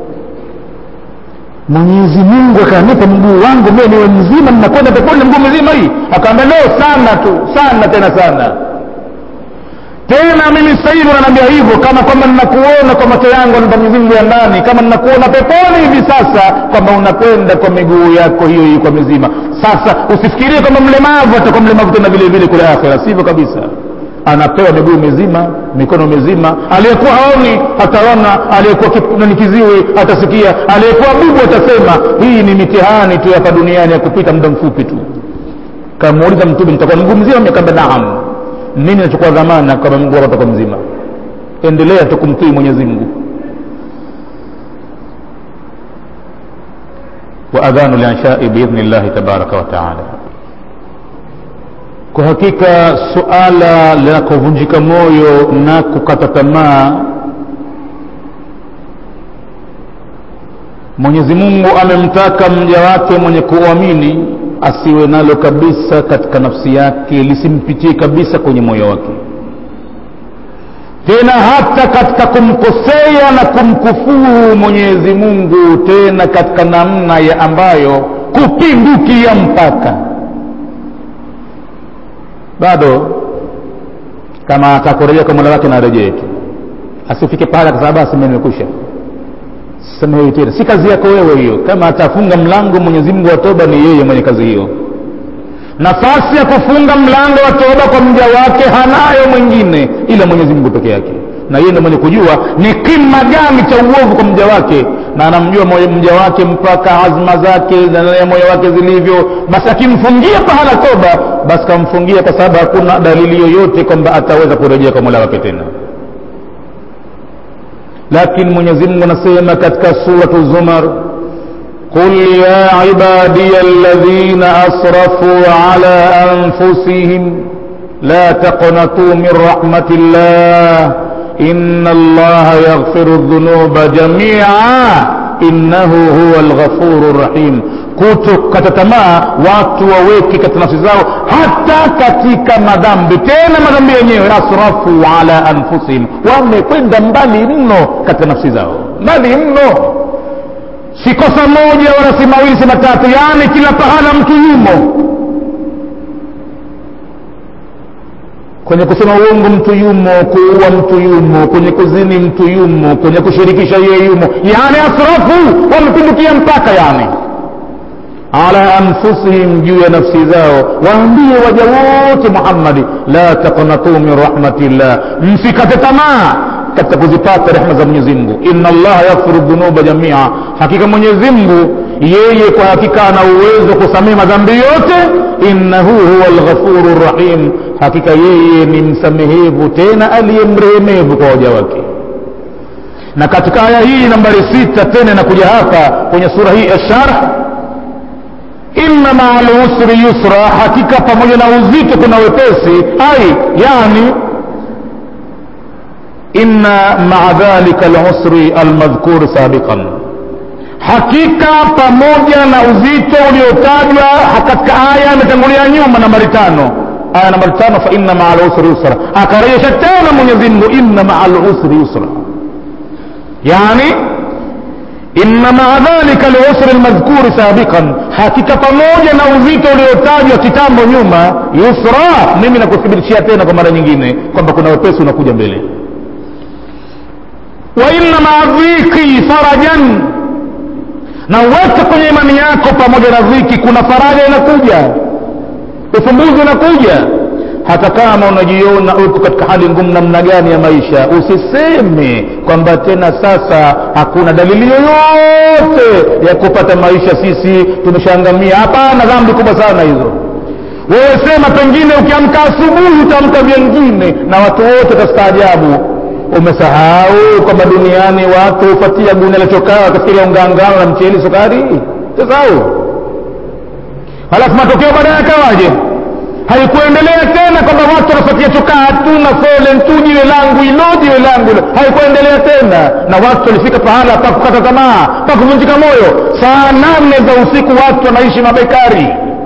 mwenyezi mungu akanipa mguu wangu mie niwe mzima ninakwenda peponi na mguu mzima hii akaambia leo sana tu sana tena sana tena mimi sasa hivi unaniambia hivyo kama kwamba ninakuona kwa macho yangu na mwenyezi mungu ya ndani kama ninakuona peponi hivi sasa kwamba unakwenda kwa miguu yako hiyo hiyo kwa mizima sasa usifikirie kwamba mlemavu atakuwa mlemavu tena vile vile kule akhera sivyo kabisa anapewa miguu mizima mikono mizima aliyekuwa haoni ataona aliyekuwa ni kiziwi atasikia aliyekuwa bubu atasema hii ni mitihani tu hapa duniani ya kupita muda mfupi tu kamuuliza mtume nitakuwa mguu mzima miakamba naam nini nachukua dhamana kama mguu wako utakuwa mzima endelea tu kumtii mwenyezi mungu waadhanu lianshai biidhni llahi tabaraka wataala kwa hakika suala la kuvunjika moyo na kukata tamaa mwenyezi mungu amemtaka mja wake mwenye kuamini asiwe nalo kabisa katika nafsi yake lisimpitie kabisa kwenye moyo wake tena hata katika kumkosea na kumkufuru mwenyezi mungu tena katika namna ya ambayo kupindukia mpaka bado kama atakurejea kwa mola wake na arejee tu asifike pale akasema basi mimi nimekwisha samehewi tena si kazi yako wewe hiyo kama atafunga mlango mwenyezi mungu wa toba ni yeye mwenye kazi hiyo nafasi ya kufunga mlango wa toba kwa mja wake hanayo mwingine ila mwenyezi mungu peke yake na yeye ndio mwenye kujua ni kima gani cha uovu kwa mja wake na anamjua mja wake mpaka azma zake na moyo wake zilivyo basi akimfungia pahala toba basi kamfungia kwa sababu hakuna dalili yoyote kwamba ataweza kurejea kwa mola wake tena lakini mwenyezi mungu anasema katika suratu zumar قل يا عبادي الذين أسرفوا على أنفسهم لا تقنطوا من رحمة الله إن الله يغفر الذنوب جميعا إنه هو الغفور الرحيم kutokata tamaa watu waweke katika nafsi zao hata katika madhambi tena madhambi yenyewe asrafu ala anfusihim wamekwenda mbali mno katika nafsi zao mbali mno si kosa moja wala si mawili si matatu yaani kila pahala mtu yumo kwenye kusema uongo mtu yumo kuua mtu yumo kwenye kuzini mtu yumo kwenye kushirikisha yeye yumo yani asrafu wamepindukia mpaka yani ala anfusihim juu ya nafsi zao waambie waja wote muhammadi la taqnatu min rahmatillah msikate tamaa katika kuzipata rehma za mwenyezi mungu inna allaha yaghfiru dhunuba jamia hakika mwenyezi mungu yeye kwa hakika ana uwezo kusamehe madhambi yote innahu huwa lghafuru rahim hakika yeye ni msamehevu tena aliyemrehemevu kwa waja wake na katika aya hii nambari sita tena inakuja hapa kwenye sura hii ya sharh inna maa lusri yusra hakika pamoja na uzito kuna wepesi ai yani inna maa dhalika lusri almadhkur sabiqan hakika pamoja na uzito uliotajwa katika aya imetangulia nyuma nambari tano aya nambari tano fa inna maa lusri yusra akarejesha tena mwenyezi mungu inna maa lusri yusra yani inna maa dhalika lusri lmadhkuri sabiqan hakika pamoja na uzito uliotajwa kitambo nyuma yusra mimi nakuthibitishia tena kwa mara nyingine kwamba kuna wepesi unakuja mbele wa inna maa dhiki farajan na uweke kwenye imani yako pamoja na dhiki kuna faraja inakuja ufumbuzi unakuja hata kama unajiona uko katika hali ngumu namna gani ya maisha usiseme kwamba tena sasa hakuna dalili yoyote ya kupata maisha sisi tumeshaangamia hapana dhambi kubwa sana hizo wewe sema pengine ukiamka asubuhi utaamka vyengine na watu wote watastaajabu umesahau kwamba duniani watu hupatia gunia la chokaa wakafikiria ungangano na mcheli sukari sasau halafu matokeo baadaye yakawaje haikuendelea tena kwamba watu wanafuatia chokaa hatuna fole tu jiwe langu ilo jiwe langu ilo haikuendelea tena na watu walifika pahala pa kukata tamaa pa kuvunjika moyo saa nane za usiku watu wanaishi mabekari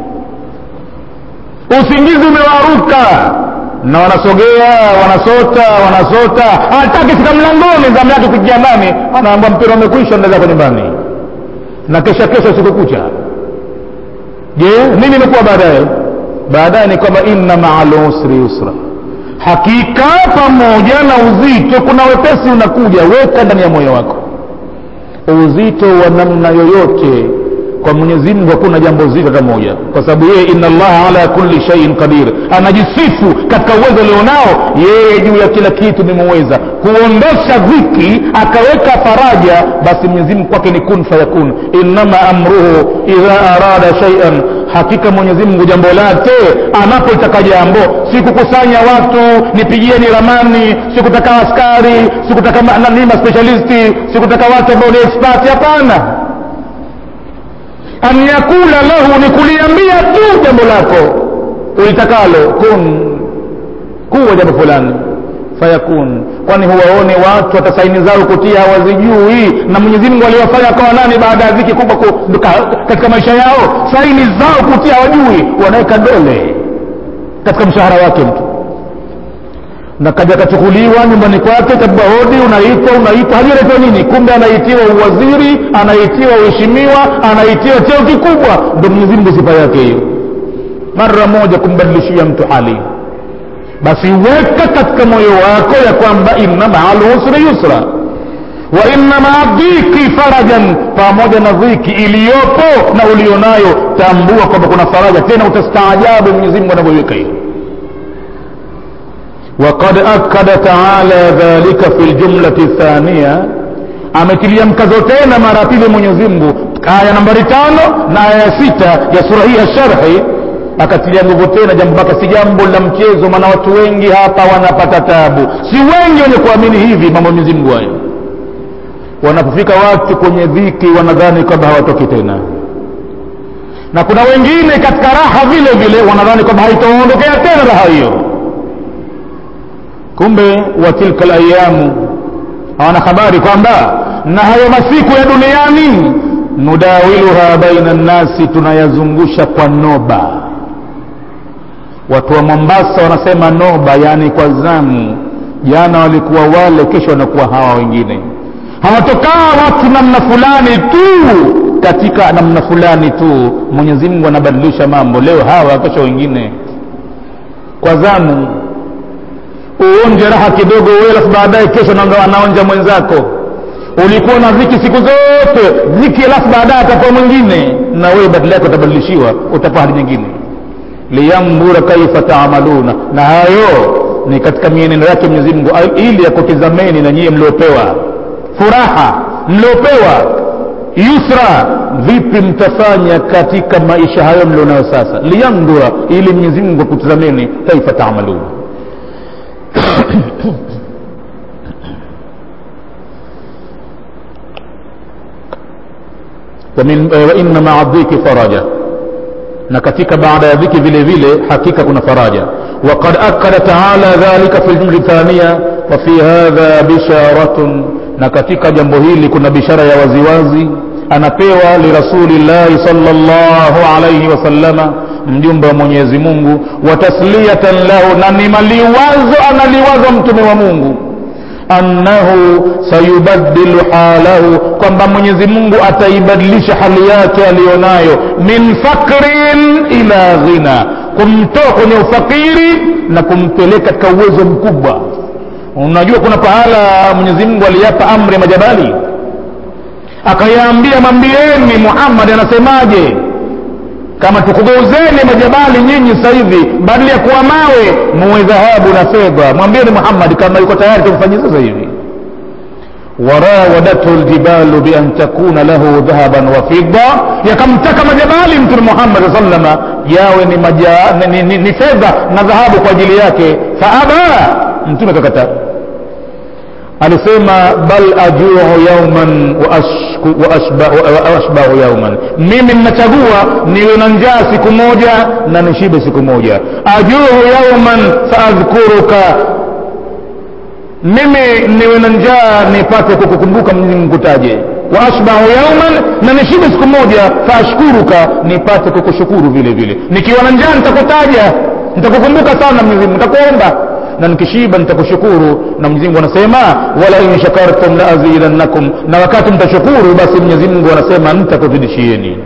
usingizi umewaruka na wanasogea wanasota wanasota hataki fika mlangoni zamu yake kuingia ndani anaambia mpira umekwisha ndeza kwa nyumbani na kesha kesha usiku kucha je nini imekuwa baadaye baadaye ni kwamba inna maa lusri yusra hakika pamoja na uzito kuna wepesi unakuja weka ndani ya moyo wako uzito wa namna yoyote kwa mwenyezi mungu hakuna jambo zito hata moja kwa sababu yeye inna allaha ala kulli shaiin qadir anajisifu katika uwezo alionao yeye juu ya kila kitu ni muweza kuondosha dhiki akaweka faraja basi mwenyezi mungu kwake ni kun fayakun innama amruhu idha arada shaian hakika mwenyezi mungu jambo lake anapoitaka jambo si kukusanya watu nipigieni ramani sikutaka askari sikutaka nani maspecialisti sikutaka watu ambao ni expert hapana an yakula lahu ni kuliambia tu jambo lako ulitakalo kun kuwa jambo fulani fayakun kwani huwaone watu hata saini zao kutia hawazijui na mwenyezi mungu aliwafanya akawa nani baada ya dhiki kubwa ku, katika maisha yao saini zao kutia hawajui wanaweka dole katika mshahara wake mtu na kaja kachukuliwa nyumbani kwake kabba hodi unaitwa unaitwa hajui anaitwa nini kumbe anaitiwa uwaziri anaitiwa uheshimiwa anaitiwa cheo kikubwa ndo mwenyezi mungu sifa yake hiyo mara moja kumbadilishia mtu hali basi weka katika moyo wako ya kwamba inna maa lusri yusra wa inna maa dhiki farajan pamoja na dhiki iliyopo na ulionayo tambua kwamba kuna faraja tena utastaajabu mwenyezi mungu anavyoiweka hiyo وقد أكد تعالى ذلك في الجملة الثانية ametilia mkazo tena mara pili mwenyezi mungu aya nambari tano na aya ya sita ya sura hii ya sharhi akatilia nguvu tena jambo mpaka si jambo la mchezo maana watu wengi hapa wanapata tabu si wengi wenye kuamini hivi mambo mwenyezi mungu hayo wanapofika watu kwenye dhiki wanadhani kwamba hawatoki tena na kuna wengine katika raha vile vile wanadhani kwamba haitaondokea tena raha hiyo kumbe wa tilka alayamu hawana habari kwamba na hayo masiku ya duniani nudawiluha baina nnasi tunayazungusha kwa noba watu wa mombasa wanasema noba yaani kwa zamu jana walikuwa wale kesho wanakuwa hawa wengine hawatokaa watu namna fulani tu katika namna fulani tu mwenyezi mungu anabadilisha mambo leo hawa kesho wengine kwa zamu uonje raha kidogo wewe alafu baadaye kesho anaonja mwenzako ulikuwa na dhiki siku zote dhiki alafu baadaye atakuwa mwingine na wewe badala yako utabadilishiwa utakuwa hali nyingine liyandhura kaifa taamaluna na hayo ni katika mienendo yake mwenyezi mungu ili yakutizameni na nyie mliopewa furaha mliopewa yusra vipi mtafanya katika maisha hayo mlionayo sasa liyandhura ili mwenyezi mungu akutizameni kaifa taamaluna wainna maa dhiki faraja na katika baada ya dhiki vile vile hakika kuna faraja وقد أكد تعالى ذلك في الجملة الثانية وفي هذا بشارة na katika jambo hili kuna bishara ya waziwazi anapewa lirasulillahi salllahu alaihi wasallama mjumbe wa mwenyezi mungu wa tasliyatan lahu na ni maliwazo analiwaza mtume wa mungu annahu sayubaddilu halahu kwamba mwenyezi mungu ataibadilisha hali yake aliyonayo min fakrin ila ghina kumtoa kwenye ufakiri na kumpeleka katika uwezo mkubwa unajua kuna pahala mwenyezi mungu aliyapa amri ya majabali akayaambia mwambieni muhammadi anasemaje kama tukugeuzeni majabali nyinyi sasa hivi badala ya kuwa mawe muwe dhahabu na fedha mwambieni muhammadi kama yuko tayari tumfanyie sasa hivi warawadathu ljibalu bian takuna lahu dhahaban wa fidda yakamtaka majabali mtume muhammad saa salama yawe ni, maja, ni, ni, ni fedha na dhahabu kwa ajili yake faaba mtume akakataa alisema bal ajuu yauman wa ashbahu yauman mimi ninachagua niwe na njaa siku moja na nishibe siku moja ajuu yauman faadhkuruka mimi niwe na njaa nipate kukukumbuka mkutaje wa ashbahu yauman na nishibe siku moja faashkuruka nipate kukushukuru vile vile nikiwa na njaa nitakutaja nitakukumbuka sana mwenyezi mungu nitakuomba na nikishiba nitakushukuru na mwenyezi mungu anasema wala in shakartum la azidannakum na wakati mtashukuru basi mwenyezi mungu anasema nitakuzidishieni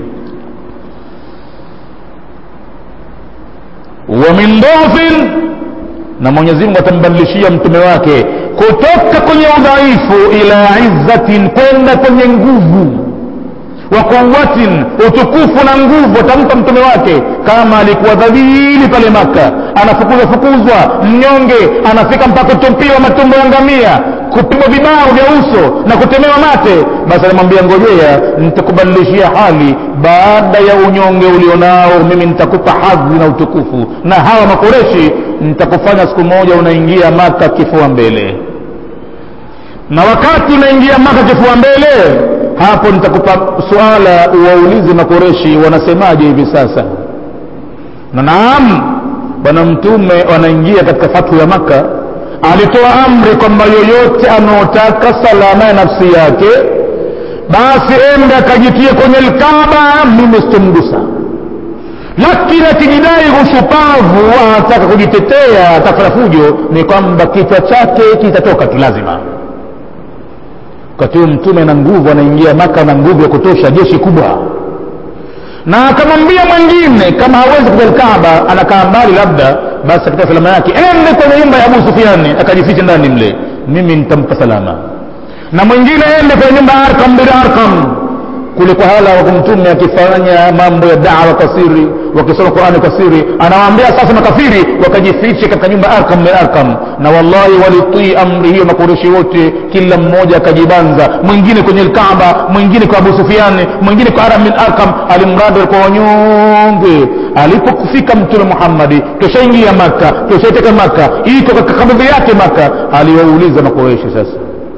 wa min dhafin na mwenyezi mungu atambadilishia mtume wake kutoka kwenye udhaifu ila izzatin kwenda kwenye nguvu wa quwatin utukufu na nguvu atampa mtume wake kama alikuwa dhabili pale maka anafukuzwa fukuzwa mnyonge anafika mpaka kutupiwa matumbo ya ngamia kupigwa vibao vya uso na kutemewa mate basi anamwambia ngojea nitakubadilishia hali baada ya unyonge ulionao mimi nitakupa hadhi na utukufu na hawa makoreshi nitakufanya siku moja unaingia maka kifua mbele na wakati unaingia maka kifua mbele hapo nitakupa suala uwaulize makoreshi wanasemaje hivi sasa na naam bwana mtume wanaingia katika fathu ya maka alitoa amri kwamba yoyote anaotaka salama ya nafsi yake basi ende akajitie kwenye lkaba mimi sitomgusa lakini akijidai ushupavu anataka kujitetea atafanya fujo ni kwamba kichwa chake kitatoka tu lazima wakati huo mtume na nguvu anaingia maka na nguvu ya kutosha jeshi kubwa na akamwambia mwingine kama hawezi kuja Kaaba anakaa mbali labda basi akitoa salama yake ende kwenye nyumba ya Abu Sufyani akajificha ndani mle mimi nitampa salama na mwingine ende kwenye nyumba ya Arkam bin Arkam kule kwa hala wako mtume akifanya mambo ya dawa kwa siri wakisoma Qur'ani kwa siri anawaambia sasa makafiri wakajifiche katika nyumba ya Arkam bin Arkam na wallahi walitii amri hiyo makureshi wote kila mmoja akajibanza mwingine kwenye Kaaba mwingine kwa Abu Sufyan mwingine kwa Aram bin Arkam alimradi walikuwa wanyonge alipokufika mtume Muhammad keshaingia Maka keshaiteka Maka iko katika kaburi yake Maka aliwauliza makureshi sasa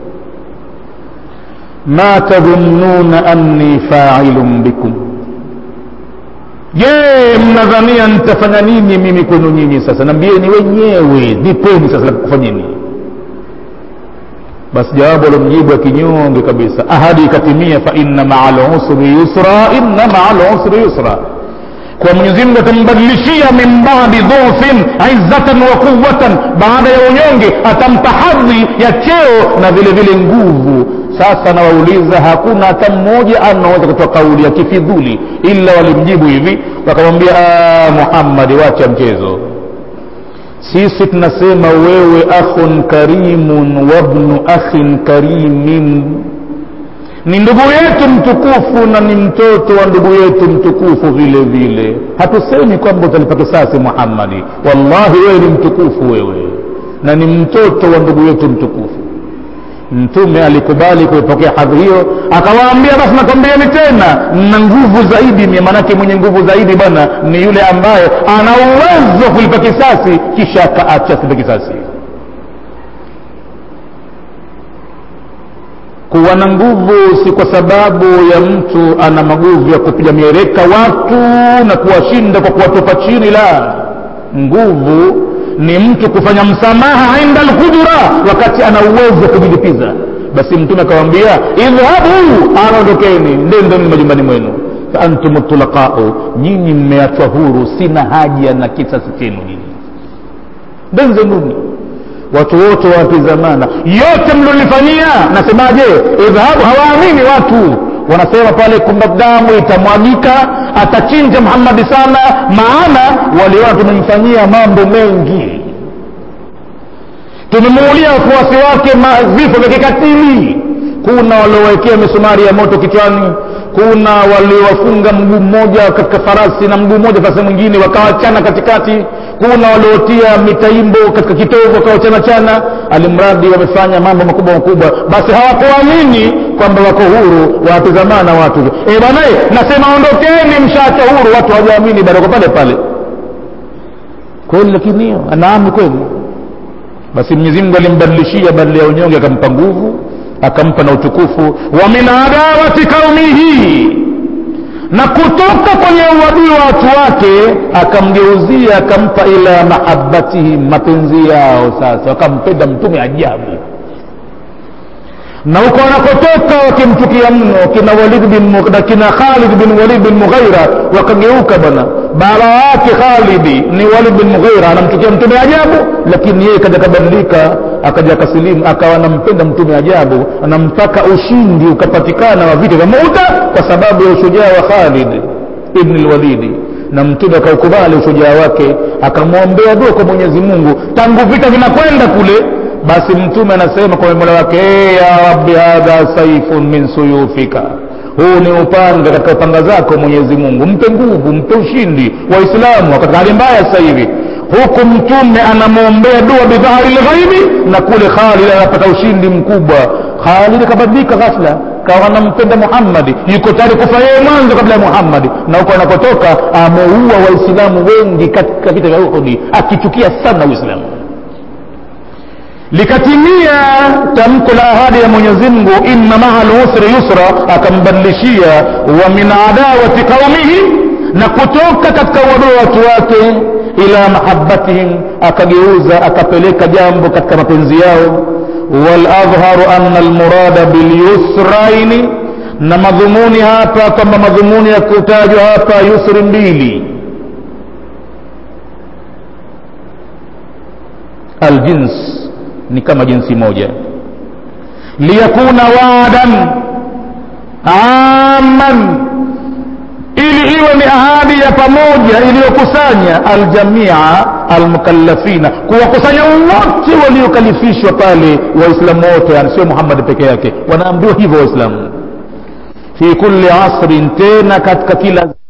ma tadhunnuna anni fa'ilun bikum je mnadhania nitafanya nini mimi kwenu nyinyi sasa nambieni wenyewe nipeni sasa la kufanyeni basi jawabu alomjibu akinyonge kabisa ahadi ikatimia fa inna maa lusri yusra inna maa lusri yusra kwa mwenyezi mungu atambadilishia min badi dhufin izzatan wa quwatan baada ya unyonge atampa hadhi ya cheo na vile vile nguvu sasa nawauliza hakuna hata mmoja anaweza kutoa kauli ya kifidhuli ila walimjibu hivi wakamwambia muhammadi wacha mchezo sisi tunasema wewe akhun karimun wabnu akhin karimin ni ndugu yetu mtukufu na ni mtoto wa ndugu yetu mtukufu vile vile hatusemi kwamba utalipa kisasi muhammadi wallahi wewe ni mtukufu wewe na ni mtoto wa ndugu yetu mtukufu mtume alikubali kuipokea hadhi hiyo akawaambia basi nakwambieni tena na nguvu zaidi mie manake mwenye nguvu zaidi bwana ni yule ambaye ana uwezo wa kulipa kisasi kisha akaacha sipe kisasi kuwa na nguvu si kwa sababu ya mtu ana maguvu ya kupiga mieleka watu na kuwashinda kwa kuwatupa chini la nguvu ni mtu kufanya msamaha inda alqudra wakati ana uwezo wa kujilipiza basi mtume akawambia idhhabu anaondokeni ndendeni majumbani mwenu faantum tulaqau nyinyi mmeachwa huru sina haja na kisasi chenu nyinyi ndenzenuni watu wote watizamana yote mlolifanyia nasemaje idhhabu hawaamini watu wanasema pale kwamba damu itamwagika atachinja muhammadi sana maana waliona tumemfanyia mambo mengi tumemuulia wafuasi wake vifo vya kikatili kuna waliowekea misumari ya moto kichwani kuna waliowafunga mguu mmoja katika farasi na mguu mmoja farasi mwingine wakawachana katikati kuna waliotia mitaimbo katika kitovu wakawachana chana alimradi wamefanya mambo makubwa makubwa basi hawakuamini kwamba wako huru watizamana watu e banae nasema ondokeni mshaacha huru watu hawajaamini bado pale pale kweli lakini hiyo anaami kweli basi mwenyezi mungu alimbadilishia badala ya unyonge akampa nguvu akampa na utukufu wa min adawati qaumihi na kutoka kwenye uadui wa watu wake akamgeuzia akampa ila mahabbatihim mapenzi yao sasa wakampenda mtume ajabu na huko wanakotoka wakimchukia mno kina walid bin kina khalid bin walid bin mughaira wakageuka bwana baba yake khalidi ni walid bin mughaira anamchukia mtume ajabu lakini yeye kaja kabadilika akaja kasilimu akawa anampenda mtume ajabu anampaka ushindi ukapatikana wa vita vya mauta kwa sababu ya ushujaa wa khalid ibn lwalidi na mtume akaukubali ushujaa wake akamwombea dua kwa mwenyezi mungu tangu vita vinakwenda kule basi mtume anasema kwa mola wake hey, ya rabbi hadha saifun min suyufika huu ni upanga katika upanga zako mwenyezi mungu mpe nguvu mpe ushindi waislamu katika hali mbaya sasa hivi huku mtume anamwombea dua bidhahari lghaibi na kule khalid anapata ushindi mkubwa khalid akabadilika ghafla kawa anampenda muhammadi yuko tayari kufa yeye mwanzo kabla ya muhammadi na huko anakotoka ameua waislamu wengi katika vita vya uhudi akichukia sana uislamu likatimia tamko la ahadi ya mwenyezi mungu inna maa lusri yusra akambadilishia wa min adawati qaumihi na kutoka katika uadui wa watu wake ila mahabbatihim akageuza akapeleka jambo katika mapenzi yao waladhharu anna almurada bilyusraini na madhumuni hapa kwamba madhumuni ya kutajwa hapa yusri mbili aljins ni kama jinsi moja liyakuna waadan aman ili iwe ni ahadi ya pamoja iliyokusanya aljamia almukallafina kuwakusanya wote waliokalifishwa pale waislamu wote yani sio muhammadi peke yake wanaambiwa hivyo waislamu fi kulli asrin tena katika kila